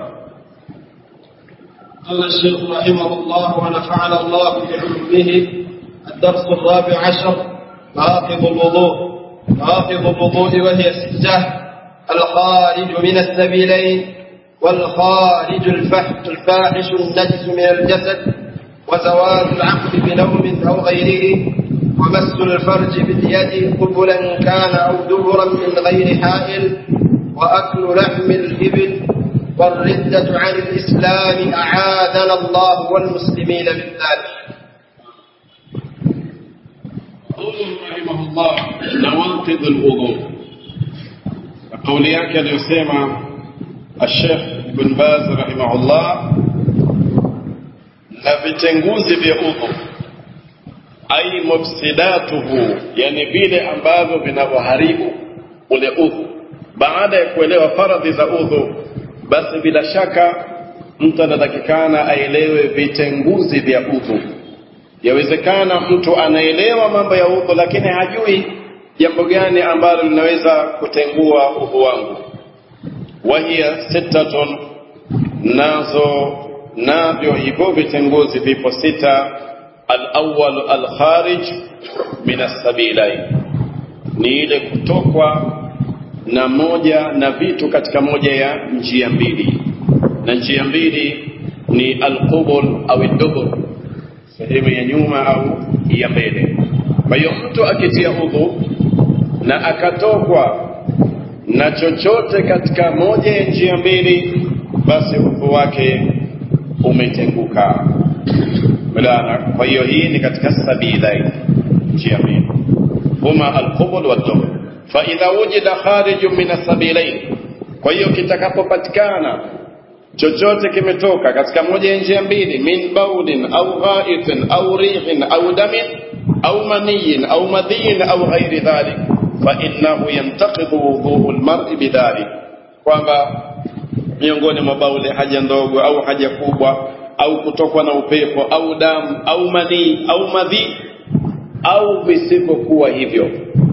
قال الشيخ رحمه الله ونفعنا الله بعلومه الدرس الرابع عشر ناقض الوضوء ناقض الوضوء وهي ستة الخارج من السبيلين والخارج الفحش الفاحش النجس من الجسد وزوال العقل بنوم أو غيره ومس الفرج باليد قبلا كان أو دبرا من غير حائل وأكل لحم الإبل والردة عن الإسلام أعاذنا الله والمسلمين من ذلك قوله رحمه الله نواقض الوضوء قولي yake aliyosema الشيخ بن باز رحمه الله na vitenguzi vya udhu ai mufsidatuhu yani vile ambavyo vinavyoharibu ule udhu baada ya kuelewa faradhi za udhu basi bila shaka mtu anatakikana aelewe vitenguzi vya udhu yawezekana mtu anaelewa mambo ya udhu lakini hajui jambo gani ambalo linaweza kutengua udhu wangu wahiya sittatun nazo navyo hivyo vitenguzi vipo sita alawal alkharij min assabilain ni ile kutokwa na moja na vitu katika moja ya njia mbili na njia mbili ni alqubul au dubur sehemu ya nyuma au ya mbele kwa hiyo mtu akitia udhu na akatokwa na chochote katika moja ya njia mbili basi udhu wake umetenguka mulana kwa hiyo hii ni katika sabilain njia mbili huma alqubul wadubur faidha wujida kharijun min asabilain kwa hiyo kitakapopatikana chochote kimetoka katika moja ya njia mbili min baulin au ghaitin au rihin au damin au maniyin au madhiyin au ghairi dhalik fainnahu yantaqidhu wudhuu lmari bidhalik kwamba miongoni mwa bauli haja ndogo au haja kubwa au kutokwa na upepo au damu au manii au madhi au visivyokuwa hivyo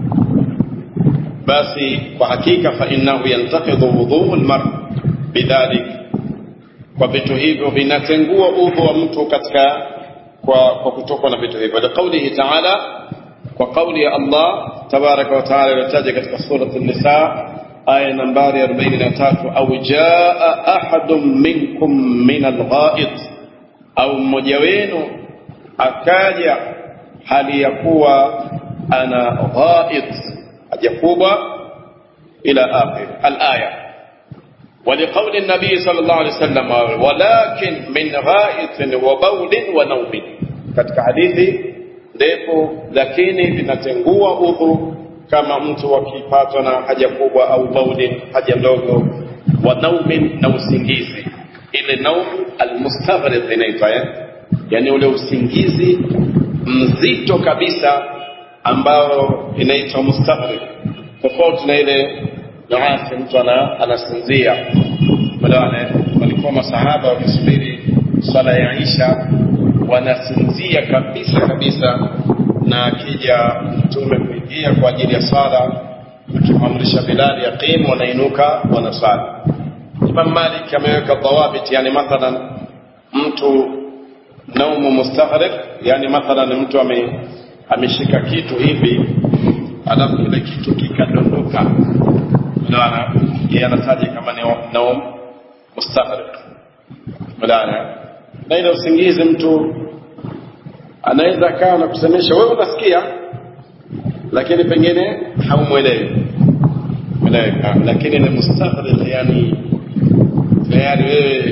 basi kwa hakika fainnahu yantaqidhu wudhuu lmar bidhalik kwa vitu hivyo vinatengua udhu wa mtu katika kwa, kwa kutokwa na vitu hivyo liqaulihi taala kwa kauli ya allah tabaraka wa taala iliyotaja katika surat nisa aya nambari 43 au jaa ahadun minkum min alghaid au mmoja wenu akaja hali ya kuwa ana ghaid haja kubwa ila akhir alaya ولقول النبي صلى الله عليه وسلم ولكن من غائط وبول ونوم katika hadithi ndefu lakini vinatengua udhu kama mtu akipatwa na haja kubwa au bauli haja ndogo wa naumin na usingizi ile naum almustaghrib inaitwa eh? yani ule usingizi mzito kabisa ambao inaitwa mustaghrib tofauti na ile nuasi mtu ana, anasinzia madawana walikuwa masahaba wakisubiri swala ya isha wanasinzia kabisa kabisa na akija mtume kuingia kwa ajili ya swala akimamrisha bilali yaqimu wanainuka wanaswali imam malik ameweka dhawabit yani mathalan mtu naumu mustaghrib yani mathalan mtu ame, ameshika kitu hivi alafu kile kitu kikadondoka mlaana yeye anataja kama ni naum mustaghrib mlaana na ile usingizi mtu anaweza akawa na kusemesha wewe unasikia lakini pengine haumwelewi meleweka lakini ni mustaghrib yani tayari wewe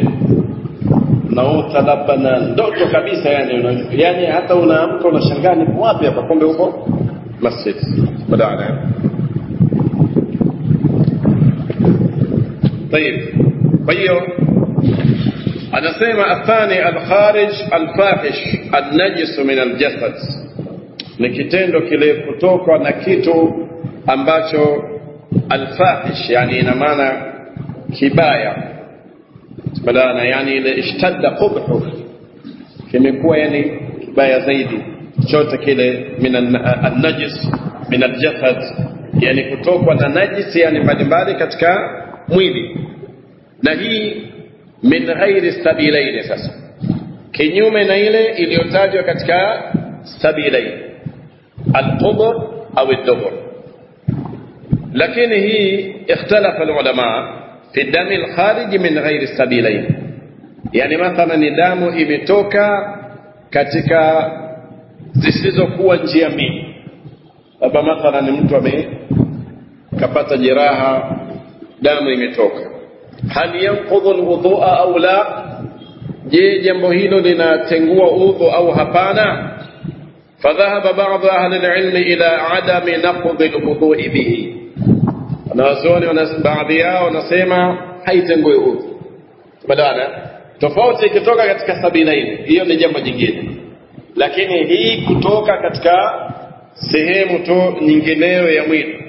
unaota labda na ndoto kabisa yani una, yani hata unaamka unashangaa nipo wapi hapa kumbe huko masjid badala طيب kwa hiyo anasema athani alkharij alfahish alnajis min aljasad ni kitendo kile kutokwa na kitu ambacho alfahish yani ina maana kibaya badana yani ile ishtadda qubhu kimekuwa yani kibaya zaidi chote kile min alnajis min aljasad yani kutokwa na najisi yani mbalimbali katika mwili na hii min ghairi sabilaini sasa kinyume na ile iliyotajwa katika sabilaini alqubur au ad-dubur lakini hii ikhtalafa ulama fi dami al-kharij min ghairi sabilain yani mathalan ni damu imetoka katika zisizokuwa njia mbili labda mathalan mtu ame kapata jeraha damu imetoka hal yanqudhu alwudhu'a au la je jambo hilo linatengua udhu au hapana فذهب بعض أهل العلم إلى عدم نقض الوضوء به wanawazuoni baadhi yao wanasema haitengui udhu badala tofauti ikitoka katika sabilaini hiyo ni jambo jingine lakini hii kutoka katika sehemu tu nyingineyo ya mwili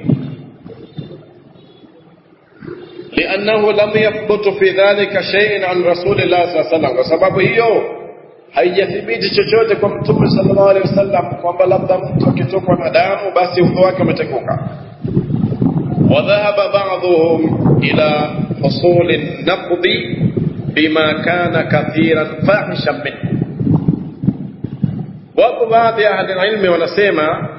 لأنه لم يثبت في ذلك شيء عن رسول الله صلى الله عليه وسلم وسبب hiyo haijathibiti chochote kwa mtume sallallahu alaihi wasallam kwamba labda mtu akitokwa na damu basi udhu wake umeteguka وذهب بعضهم إلى حصول النقض بما كان كثيرا فاحشا منه wapo baadhi ya ahli ilmi wanasema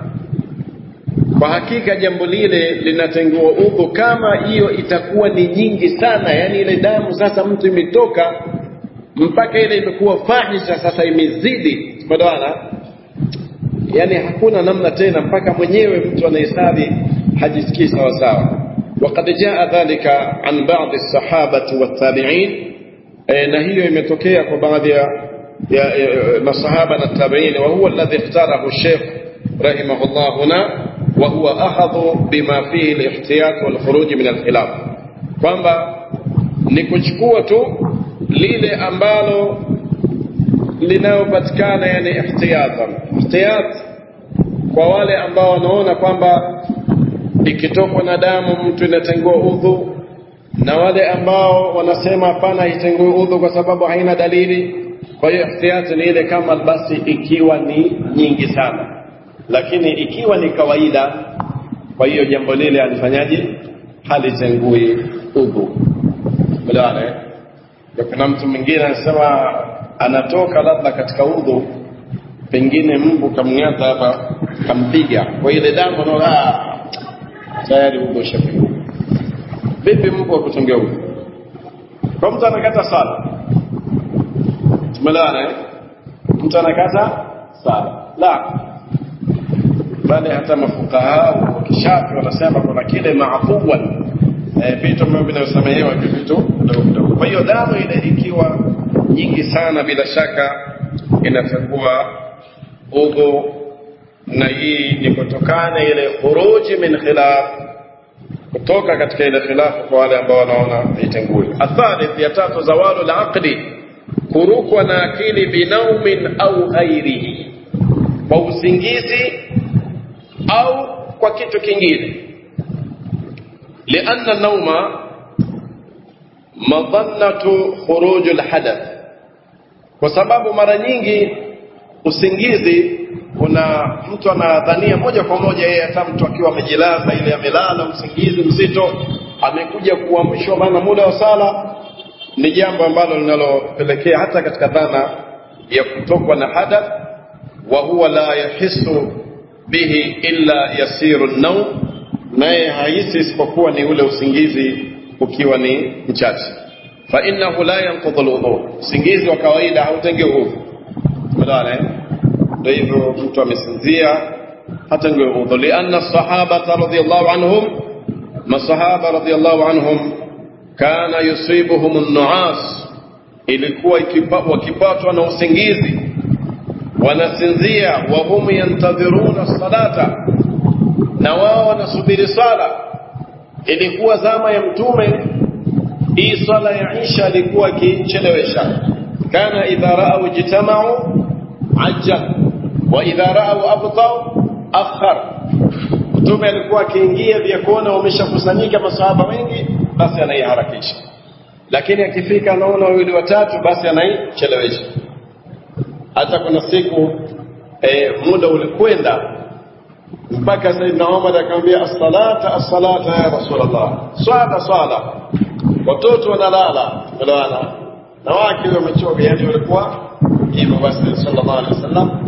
kwa hakika jambo lile linatengua udhu kama hiyo itakuwa ni nyingi sana yani ile damu sasa mtu imetoka mpaka ile imekuwa fahisha sasa imezidi badawana yani hakuna namna tena mpaka mwenyewe mtu anahesabi hajisikii sawa sawa وقد جاء ذلك عن بعض الصحابة والتابعين na hiyo imetokea kwa baadhi ya masahaba na tabi'in wa huwa alladhi ikhtarahu الشيخ رحمه الله هنا وهو أخذ بما فيه الاحتياط والخروج من الخلاف kwamba ni kuchukua tu lile ambalo linayopatikana yani ihtiyatan ihtiyat kwa wale ambao wanaona kwamba ikitokwa na damu mtu inatengua udhu na wale ambao wanasema hapana haitengui udhu kwa sababu haina dalili kwa hiyo ihtiyati ni ile kama basi ikiwa ni nyingi sana lakini ikiwa ni kawaida kwa hiyo jambo lile alifanyaje halitengui udhu umeelewana kuna mtu mwingine anasema anatoka labda katika udhu pengine mbu kamng'ata hapa kampiga kwa ile damu anaona tayari udhu ushapigwa vipi mbu akutungia udhu kwa mtu anakata sala tumeelewana eh mtu anakata sala la bali hata mafukaha wa kishafi wanasema kuna kile maafuwan vitu ambavyo vinavyosamehewa vitu vidogo vidogo kwa hiyo damu ile ikiwa nyingi sana bila shaka inatangua udhu na hii ni kutokana ile khuruji min khilaf kutoka katika ile khilafu kwa wale ambao wanaona haitengui athalith ya tatu zawalu laqli kurukwa na akili binaumin au ghairihi kwa usingizi au kwa kitu kingine lianna nauma madhannatu khuruju lhadath kwa sababu mara nyingi usingizi kuna mtu anadhania moja kwa moja yeye hata mtu akiwa amejilaza ile amelala usingizi mzito amekuja kuamshwa maana muda wa sala ni jambo ambalo linalopelekea hata katika dhana ya kutokwa na hadath wa huwa la yahisu bihi illa yasiru naum naye haisi isipokuwa ni ule usingizi ukiwa ni mchache fa innahu la yanqudhu alwudu usingizi wa kawaida hautengi udhu umeelewana eh ndio hivyo mtu amesinzia hata ndio udhu lianna sahaba radhiyallahu anhum masahaba radhiyallahu anhum kana yusibuhum an-nu'as ilikuwa wakipatwa na usingizi wanasinzia wa hum yantadhiruna salata na wao wanasubiri sala ilikuwa zama ya mtume hii sala ya isha ilikuwa ikichelewesha kana idha ra'aw ijtama'u ajjal wa idha ra'aw abtau akhar mtume alikuwa akiingia vya kuona wameshakusanyika masahaba wengi basi anaiharakisha lakini akifika anaona wawili watatu basi anaichelewesha hata kuna siku e, muda ulikwenda mpaka Saidna Umar akamwambia as-salata as-salata ya Rasulullah swala swala watoto wanalala unaona na wake wamechoka yani walikuwa hivyo basi sallallahu alaihi wasallam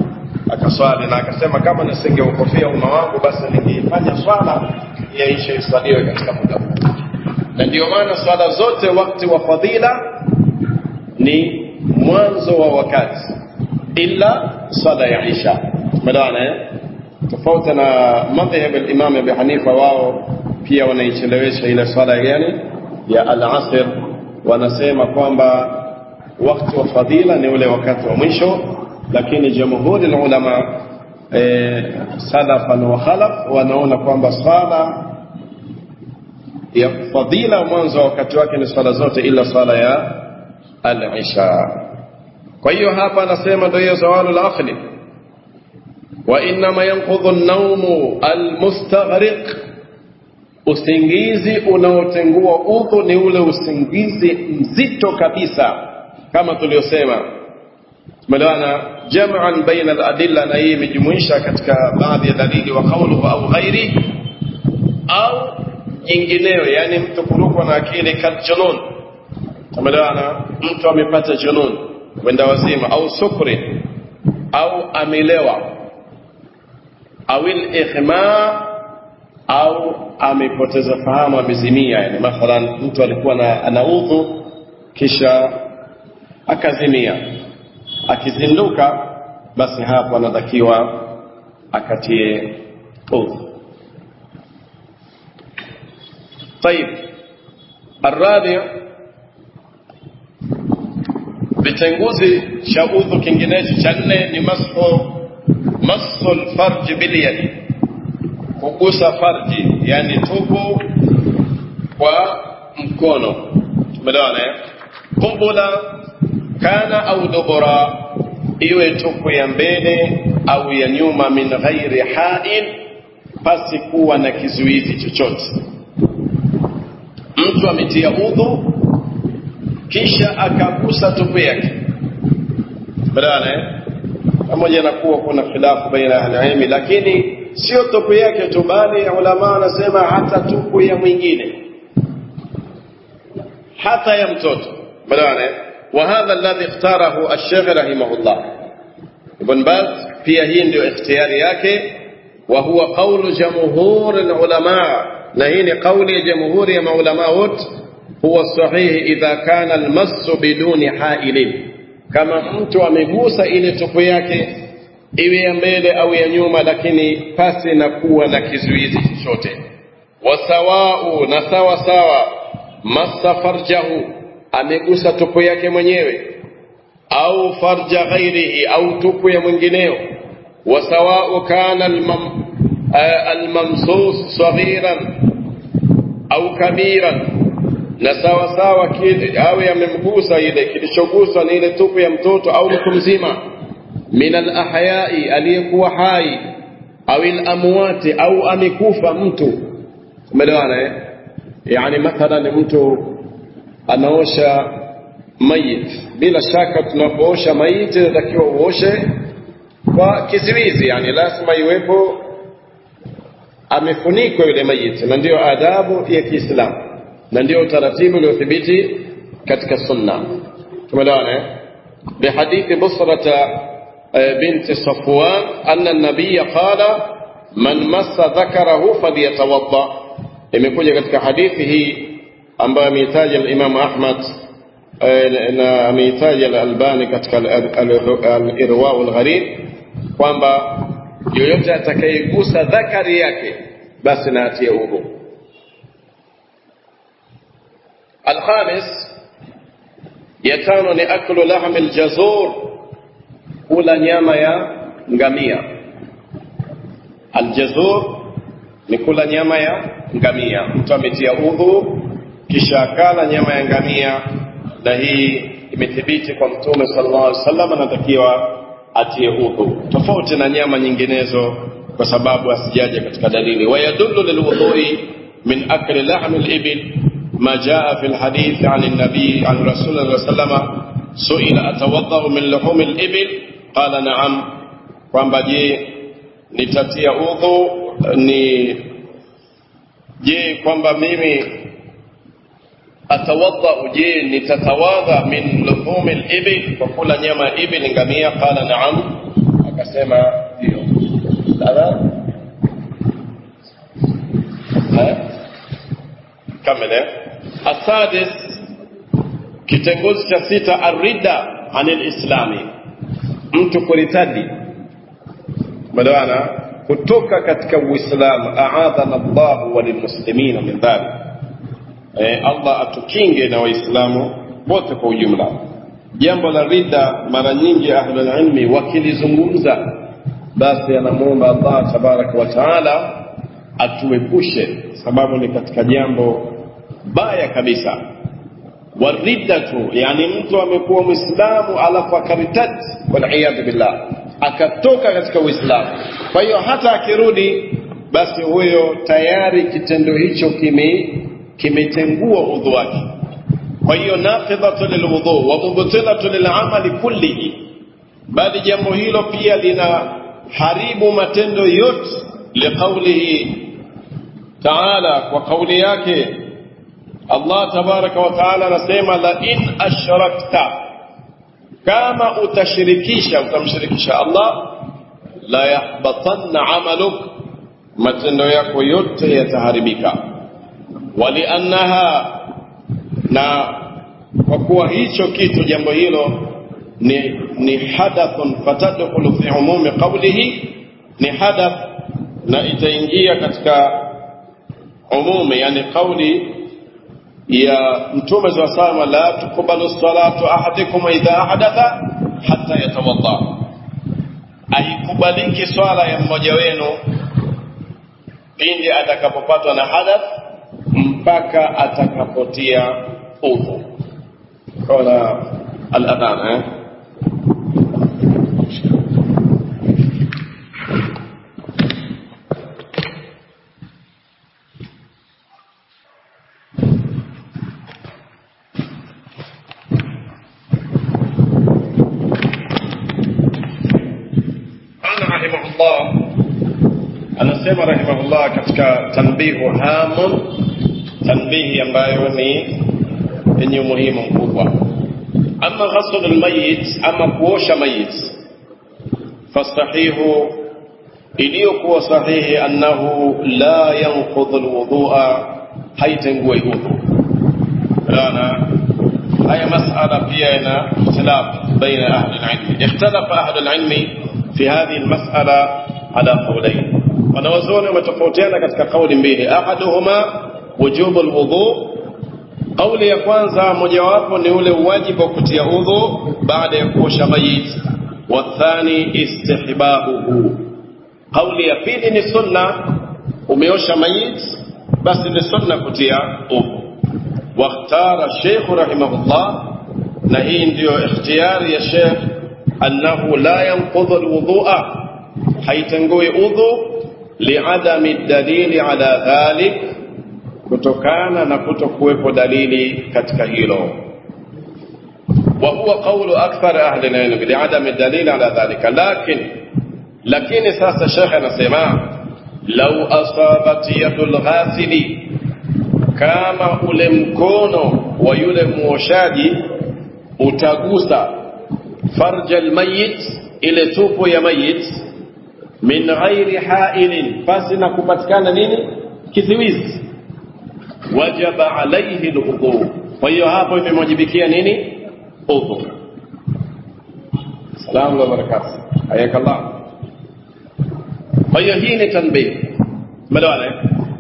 akaswali na akasema kama nisingeukofia umma wangu basi ningeifanya swala yaishe iswaliwe katika muda huu na ndio maana swala zote wakati wa fadhila ni mwanzo wa wakati illa swala ya isha umeelewana eh tofauti na madhhab al-Imam Abi Hanifa wao pia wanaichelewesha ile swala gani ya al-asr wanasema kwamba wakati wa fadhila ni ule wakati wa mwisho lakini jamhuri ulama eh, salafan wa khalaf wanaona kwamba swala ya fadhila mwanzo wa wakati wake ni swala zote ila swala ya al-isha kwa hiyo hapa anasema ndio hiyo zawalul aqli wa inma yanqudhu an-nawmu al-mustaghriq usingizi unaotengua udhu ni ule usingizi mzito kabisa kama tuliosema tumeelewana jam'an baina al-adilla na hii imejumuisha katika baadhi ya dalili wa qawluhu au ghairi au nyingineyo yani mtu kurukwa na akili kaljunun tumeelewana mtu amepata junun wenda wazima au sukri au amelewa au ikhma au amepoteza fahamu amezimia yani mathalan mtu alikuwa na anaudhu kisha akazimia akizinduka basi hapo anatakiwa akatie udhu طيب الرابع vitenguzi cha udhu kinginecho cha nne ni mashu masul farji bilyadi kugusa farji yani tupu kwa mkono tumeelewana eh qubula kana au dubura iwe tupu ya mbele au ya nyuma min ghairi hain pasi kuwa na kizuizi chochote mtu ametia udhu kisha akagusa tupu yake badala eh pamoja na kuwa kuna khilafu baina ya ahli lakini sio tupu yake tu bali ulama wanasema hata tupu ya mwingine hata ya mtoto badala eh وهذا الذي اختاره الشيخ رحمه الله ابن باز pia hii ndio ikhtiyari yake wa huwa qawlu jamhur ulama na hii ni kauli ya jamhuri ya maulama wote huwa sahihi idha kana almassu biduni hailin kama mtu amegusa ile tupu yake iwe ya mbele au ya nyuma lakini pasi na kuwa na kizuizi chochote wasawau na sawa sawa massa farjahu amegusa tupu yake mwenyewe au farja ghairihi au tupu ya mwingineo wasawau kana almam, almamsus saghiran au kabiran na sawa sawa kile awe amemgusa ile kilichoguswa ni ile tupu ya mtoto au mtu mzima min alahyai aliyekuwa hai au alamwati au amekufa mtu umeelewana eh yani mathalan mtu anaosha mayit bila shaka tunapoosha mayit inatakiwa uoshe kwa kiziwizi yani lazima iwepo amefunikwa yule mayit na ndio adabu ya Kiislamu na ndio utaratibu uliothibiti katika sunna tumeelewana eh بحديث بصرة بنت صفوان أن النبي قال من مس ذكره فليتوضأ imekuja katika hadithi hii ambayo ameitaja al-Imam Ahmad na ameitaja al-Albani katika al-Irwa al-Gharib kwamba yoyote atakayegusa dhakari yake basi na atie udhu. Al-Khamis ya tano ni aklu lahm al-jazur, kula nyama ya ngamia. Al-jazur ni kula nyama ya ngamia. Mtu ametia udhu kisha akala nyama ya ngamia, na hii imethibiti kwa Mtume sallallahu alaihi wasallam, anatakiwa atie udhu, tofauti na nyama nyinginezo, kwa sababu asijaja katika dalili. Wayadullu lilwudhui min akli lahmi libil ما جاء في الحديث عن النبي عن رسول الله صلى الله عليه وسلم سئل أتوضأ من لحوم الإبل قال نعم kwamba je nitatia udhu ni je kwamba mimi atawadha je nitatawadha min luhumi libil kwa kula nyama ya ibil ngamia qala naam kusema hiyo sala kamele asadis kitengozi cha sita arida anil islami mtu kuritadi melewana kutoka katika uislamu aadhana llahu walilmuslimina min dhalik e, allah atukinge na waislamu wote kwa ujumla jambo la ridda mara nyingi ahlulilmi wakilizungumza basi anamwomba allah tabaraka wa taala atuepushe sababu ni katika jambo baya kabisa wariddatu yani mtu amekuwa mwislamu alafu akaritad waliyadhu billah akatoka katika uislamu kwa hiyo hata akirudi basi huyo tayari kitendo hicho kime kimetengua udhu wake kwa hiyo naqidhatu lilwudhu wa mubtilatu lilamali kullihi bali jambo hilo pia lina haribu matendo yote liqaulihi taala kwa kauli yake Allah tabaraka wa taala anasema la in ashrakta kama utashirikisha utamshirikisha Allah la yahbatanna amaluk matendo yako yote yataharibika waliannaha na kwa kuwa hicho kitu jambo hilo ni, ni hadathun fatadkhulu fi umumi qawlihi ni hadath na itaingia katika umumi yani kauli ya mtume saa salama la tukubalu salatu ahadikum idha ahdatha hata yatawadda haikubaliki swala ya mmoja wenu pindi atakapopatwa na hadath mpaka atakapotia udhu kola aladhan eh? rahimahullah anasema rahimahullah katika tanbihu hamun tanbihi ambayo ni yenye umuhimu mkubwa ama ghasl almayit ama kuosha mayit fastahihu iliyokuwa sahihi annahu la yanqudhu alwudhu'a haitengui udhu ana haya masala pia ina ikhtilaf baina ahli alilm ikhtalafa ahli alilm في هذه المسألة على قولين wanawazuoni wametofautiana katika kauli mbili ahaduhuma wujubu lwudhu kauli ya kwanza mojawapo ni ule uwajibu wa kutia udhu baada ya kuosha mayit wathani istihbabuhu kauli ya pili ni sunna umeosha mayit basi ni sunna kutia udhu wakhtara sheikhu rahimahullah na hii ndiyo ikhtiyari ya sheikh أنه لا ينقض الوضوء haitengui udhu liadami dalili ala dhalik kutokana na kutokuwepo dalili katika hilo wa huwa qawlu akthar ahli alilm liadami dalili ala dhalika lakin lakini sasa shekhe anasema lau asabat yadu lghasili kama ule mkono wa yule muoshaji utagusa farja almayit ile tupo ya mayit min ghairi hailin pasi na kupatikana nini kiziwizi wajaba alaihi alwudhu kwa hiyo hapo imemwajibikia nini udhu salamu wa barakatuh hayakallah kwa hiyo hii ni tanbih melewana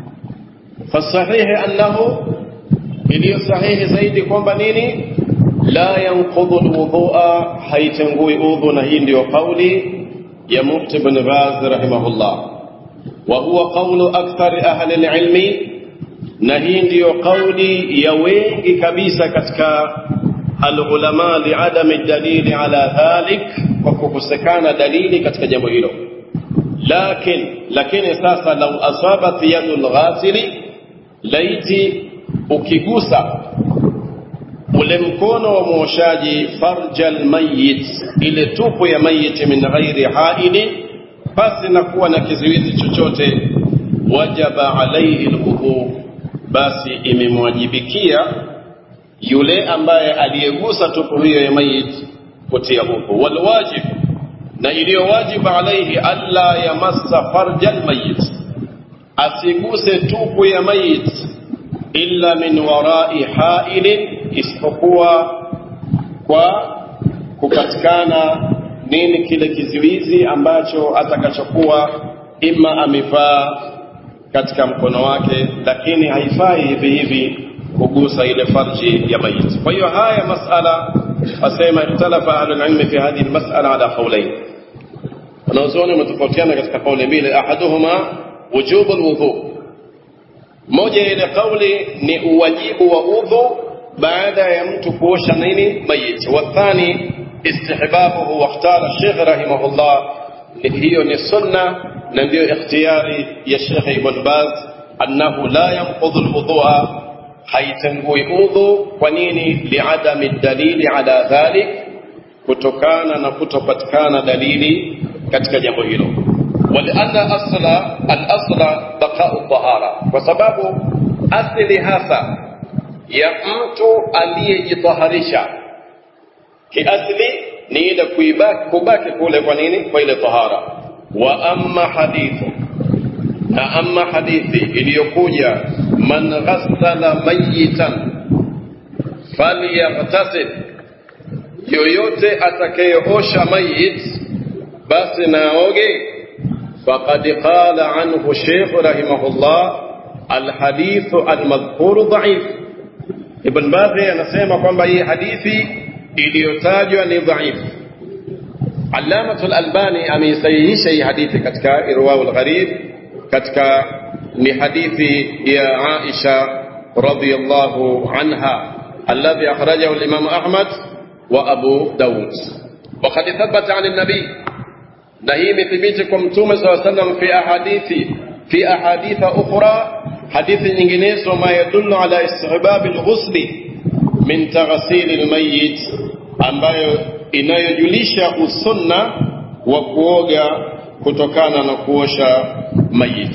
fasahihi annahu iliyo sahihi zaidi kwamba nini la yanqudhu alwudhu'a haitengui udhu na hii ndiyo kauli ya mufti ibn baz rahimahullah wa huwa qawlu akthari ahli alilmi na hii ndiyo kauli ya wengi kabisa katika alulama liadami dalili ala dhalik kwa kukosekana dalili katika jambo hilo lakin lakini sasa lau asabat yadu lghasili laiti ukigusa ule mkono wa mwoshaji farja almayit ile tupu ya mayiti min ghairi haili pasi na kuwa na kizuizi chochote wajaba alaihi lwudhu basi imemwajibikia yule ambaye aliyegusa tupu hiyo ya mayit kutia udhu walwajib na iliyo wajibu alaihi alla yamassa farja almayit asiguse tupu ya mayit illa min warai hailin isipokuwa kwa kupatikana nini kile kizuizi ambacho atakachokuwa ima amevaa katika mkono wake lakini haifai hivi hivi kugusa ile farji ya mayit kwa hiyo haya masala asema ikhtalafa ahlulilmi fi hadhihi lmasala ala qaulain wanazuoni wametofautiana katika kauli mbili ahaduhuma wujubu lwudhu moja ile kauli ni uwajibu wa udhu baada ya mtu kuosha nini mayit wathani istihbabuhu wakhtara shekh rahimahullah hiyo ni sunna na ndiyo ikhtiyari ya shekh ibn baz annahu la yanqudhu lwudhua haitengui udhu kwa nini liadami dalili ala dhalik kutokana na kutopatikana dalili katika jambo hilo ولأن أصل الأصل بقاء الطهارة وسبب أصل hasa ya mtu aliyejitaharisha kiasli ni ile kubaki kule kwa nini kwa ile tahara wa amma hadithu na amma hadithi iliyokuja man ghassala mayitan falyaghtasil yoyote atakayeosha mayit basi naoge faqad qala anhu Sheikh rahimahullah alhadithu almadhkuru dhaif Ibn Baz anasema kwamba hii hadithi iliyotajwa ni dhaifu Allamatu al-Albani ameisahihisha hii hadithi katika Irwaul Gharib katika ni hadithi ya Aisha radhiyallahu anha alladhi akhrajahu al-Imam Ahmad wa Abu Dawud وقد ثبت عن النبي na hii imethibiti kwa mtume saa sallam fi ahadithi fi ahaditha ukhra hadithi nyinginezo ma yadullu ala istihbabi lghusli min taghsili lmayit ambayo inayojulisha usunna wa kuoga kutokana na kuosha mayit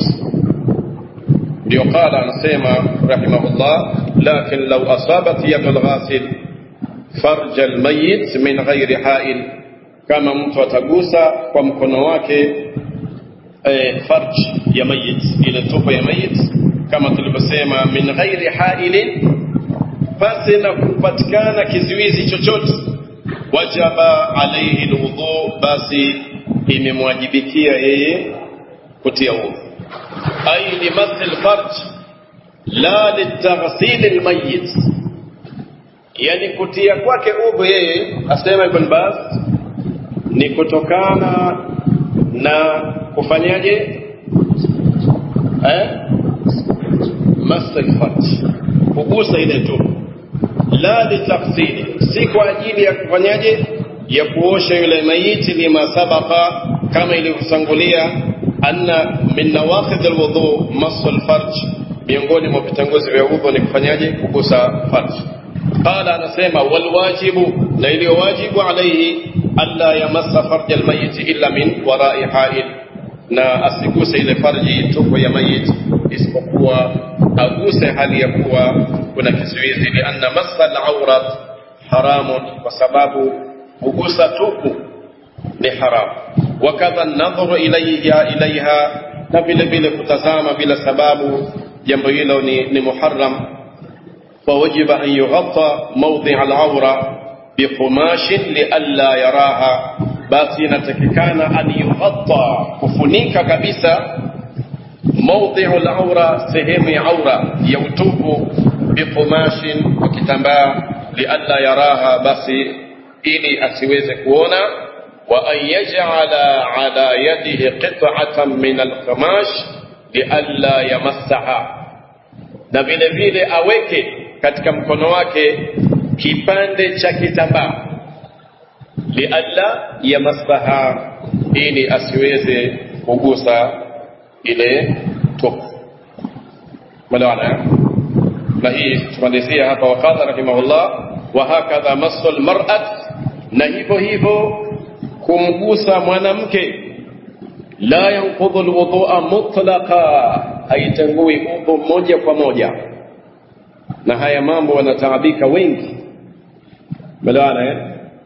ndio qala anasema rahimahullah lakin law asabat yadu lghasil farja almayit min ghairi hail kama mtu atagusa kwa mkono wake eh, farj ya mayit ile tupo ya mayit kama tulivyosema min ghairi hailin pasi na kupatikana kizuizi chochote wajaba alaihi lwudhu basi imemwajibikia yeye kutia udhu ai limathi lfarj la litaghsili lmayit yani kutia kwake udhu yeye asema ibn baz ni kutokana na kufanyaje eh masal kugusa ile tu la litaghsili si kwa ajili ya kufanyaje ya kuosha yule maiti lima sabaqa kama ilivyotangulia anna min nawaqid alwudu masu alfarj miongoni mwa vitanguzi vya udhu ni kufanyaje kugusa farj qala anasema walwajibu na iliyo wajibu alaihi alla yamassa farja almayit illa min warai hail na asiguse ile farji tupo ya mayit isipokuwa aguse hali ya kuwa kuna kizuizi lianna massa alaurat haramun kwa sababu kugusa tupu ni haramu wakadha nadhuru ilaiha ilaiha na vile vile kutazama bila sababu jambo hilo ni, ni muharram فوجب أن يغطى موضع العورة بقماش لئلا يراها basi inatakikana an yughatta kufunika kabisa mawdhi'u al-awra sehemu ya aura ya utupu biqumashin kwa kitambaa lialla yaraha basi ili asiweze kuona wa an yaj'ala ala yadihi qit'atan min al-qamash lialla yamassaha na vile vile aweke katika mkono wake kipande cha kitambaa lialla yamassaha ili asiweze kugusa ile tupu melewana na hii tumalizia hapa waqala rahimahullah wa hakadha massu almar'at na hivyo hivyo kumgusa mwanamke la yanqudhu alwudu'a mutlaqa haitangui udhu moja kwa moja na haya mambo wanataabika wengi melewana eh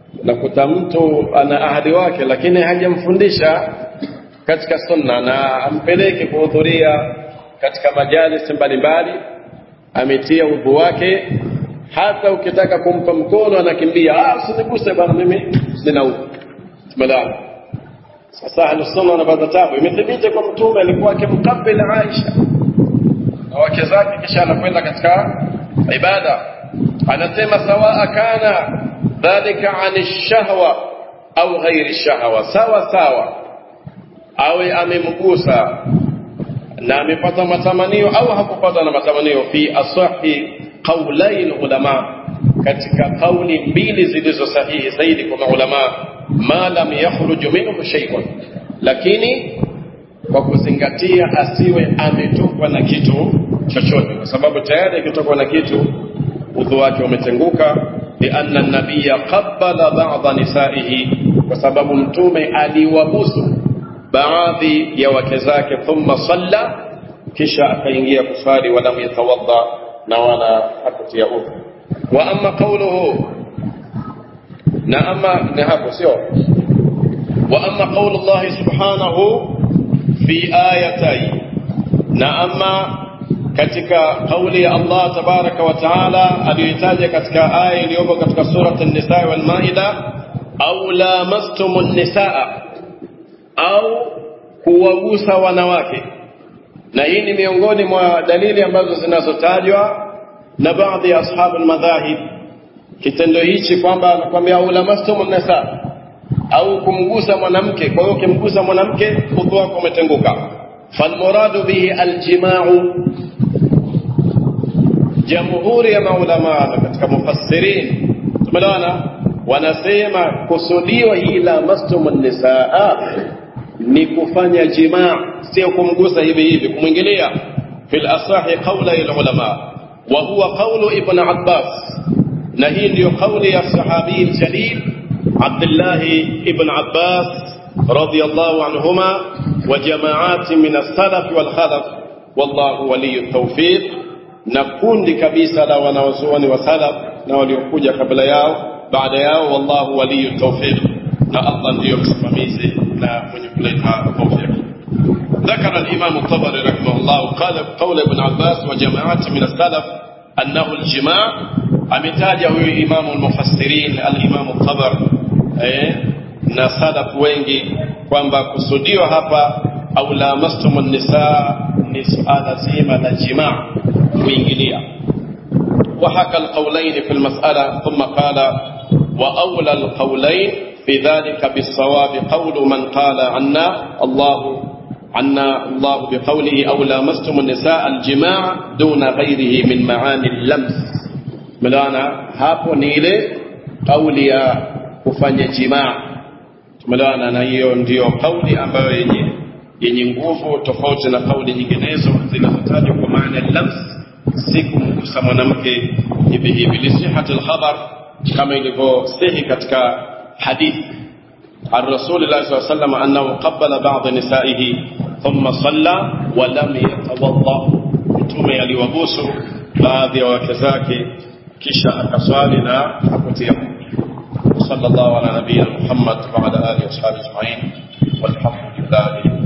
unakuta mtu ana ahadi wake lakini hajamfundisha katika sunna na ampeleke kuhudhuria katika majalis mbalimbali ametia udhu wake hata ukitaka kumpa mkono anakimbia ah usiniguse bwana mimi nina udhu tumelala sasa ahlusunna wanapata tabu imethibiti kwa mtume alikuwa akimkabili Aisha na wake zake kisha anakwenda katika ibada anasema sawaa kana dhalika ani shahwa au ghairi shahwa sawa sawa awe amemgusa na amepata matamanio au hakupata na matamanio fi asahi qaulai ulama katika kauli mbili zilizo sahihi zaidi kwa maulama ma lam yakhruj minhu shay'un lakini kwa kuzingatia asiwe ametokwa na kitu chochote kwa sababu tayari akitokwa na kitu udhu wake umetenguka lianna nabiya qabbala ba'dha nisaihi kwa sababu mtume aliwabusu baadhi ya wake zake thumma salla kisha akaingia kusali walam yatawadda na wala hakutia udhu wa amma qawluhu na ama ni hapo sio wa amma qawlu Allah subhanahu fi ayatay na ama katika kauli ya Allah tabaraka wa taala aliyoitaja katika aya iliyopo katika surat an-nisa wal maida au lamastumun nisaa au kuwagusa wanawake na hii ni miongoni mwa dalili ambazo zinazotajwa na baadhi ya ashabu madhahib kitendo hichi kwamba anakuambia au lamastumun nisa au kumgusa mwanamke kwa hiyo ukimgusa mwanamke udhu wako umetenguka falmuradu bihi aljimau jamhuri ya maulama na katika mufassirin tumeelewana wanasema kusudiwa hii lamastumun nisaa ni kufanya jimaa sio kumgusa hivi hivi kumwingilia fil asahi qawla al ulama wa huwa qawlu ibn abbas na hii ndiyo kauli ya sahabi jalil abdullah ibn abbas radiyallahu anhuma wa jamaati min as-salaf wal khalaf wallahu waliyut tawfiq na kundi kabisa la wanaozuoni wa salaf na waliokuja kabla yao baada yao wallahu waliyut tawfiq na Allah ndiyo msimamizi na mwenye kuleta tawfiq ذكر الإمام الطبري رحمه الله قال قول ابن عباس وجماعات من السلف أنه الجماع أمتاجه إمام المفسرين الإمام الطبر eh, na salaf wengi kwamba kusudiwa hapa au lamastum nisaa ni suala zima la jimaa kuingilia وحكى القولين في المسألة ثم قال وأولى القولين في ذلك بالصواب قول من قال عنا الله عنا الله بقوله أو لامستم النساء الجماع دون غيره من معاني اللمس ملانا hapo ni ile kauli ya kufanya jimaa tumeelewana na hiyo ndiyo kauli ambayo yenye yenye nguvu tofauti na kauli nyinginezo zinazotajwa kwa maana lams si kumgusa mwanamke hivi hivi lisihati lkhabar kama ilivyosihi katika hadithi عن رسول الله صلى الله عليه وسلم أنه قبل بعض نسائه ثم صلى ولم يتوضأ mtume aliwabusu baadhi ya wake zake kisha akaswali na hakutia صلى الله على نبينا محمد وعلى اله وصحبه اجمعين والحمد لله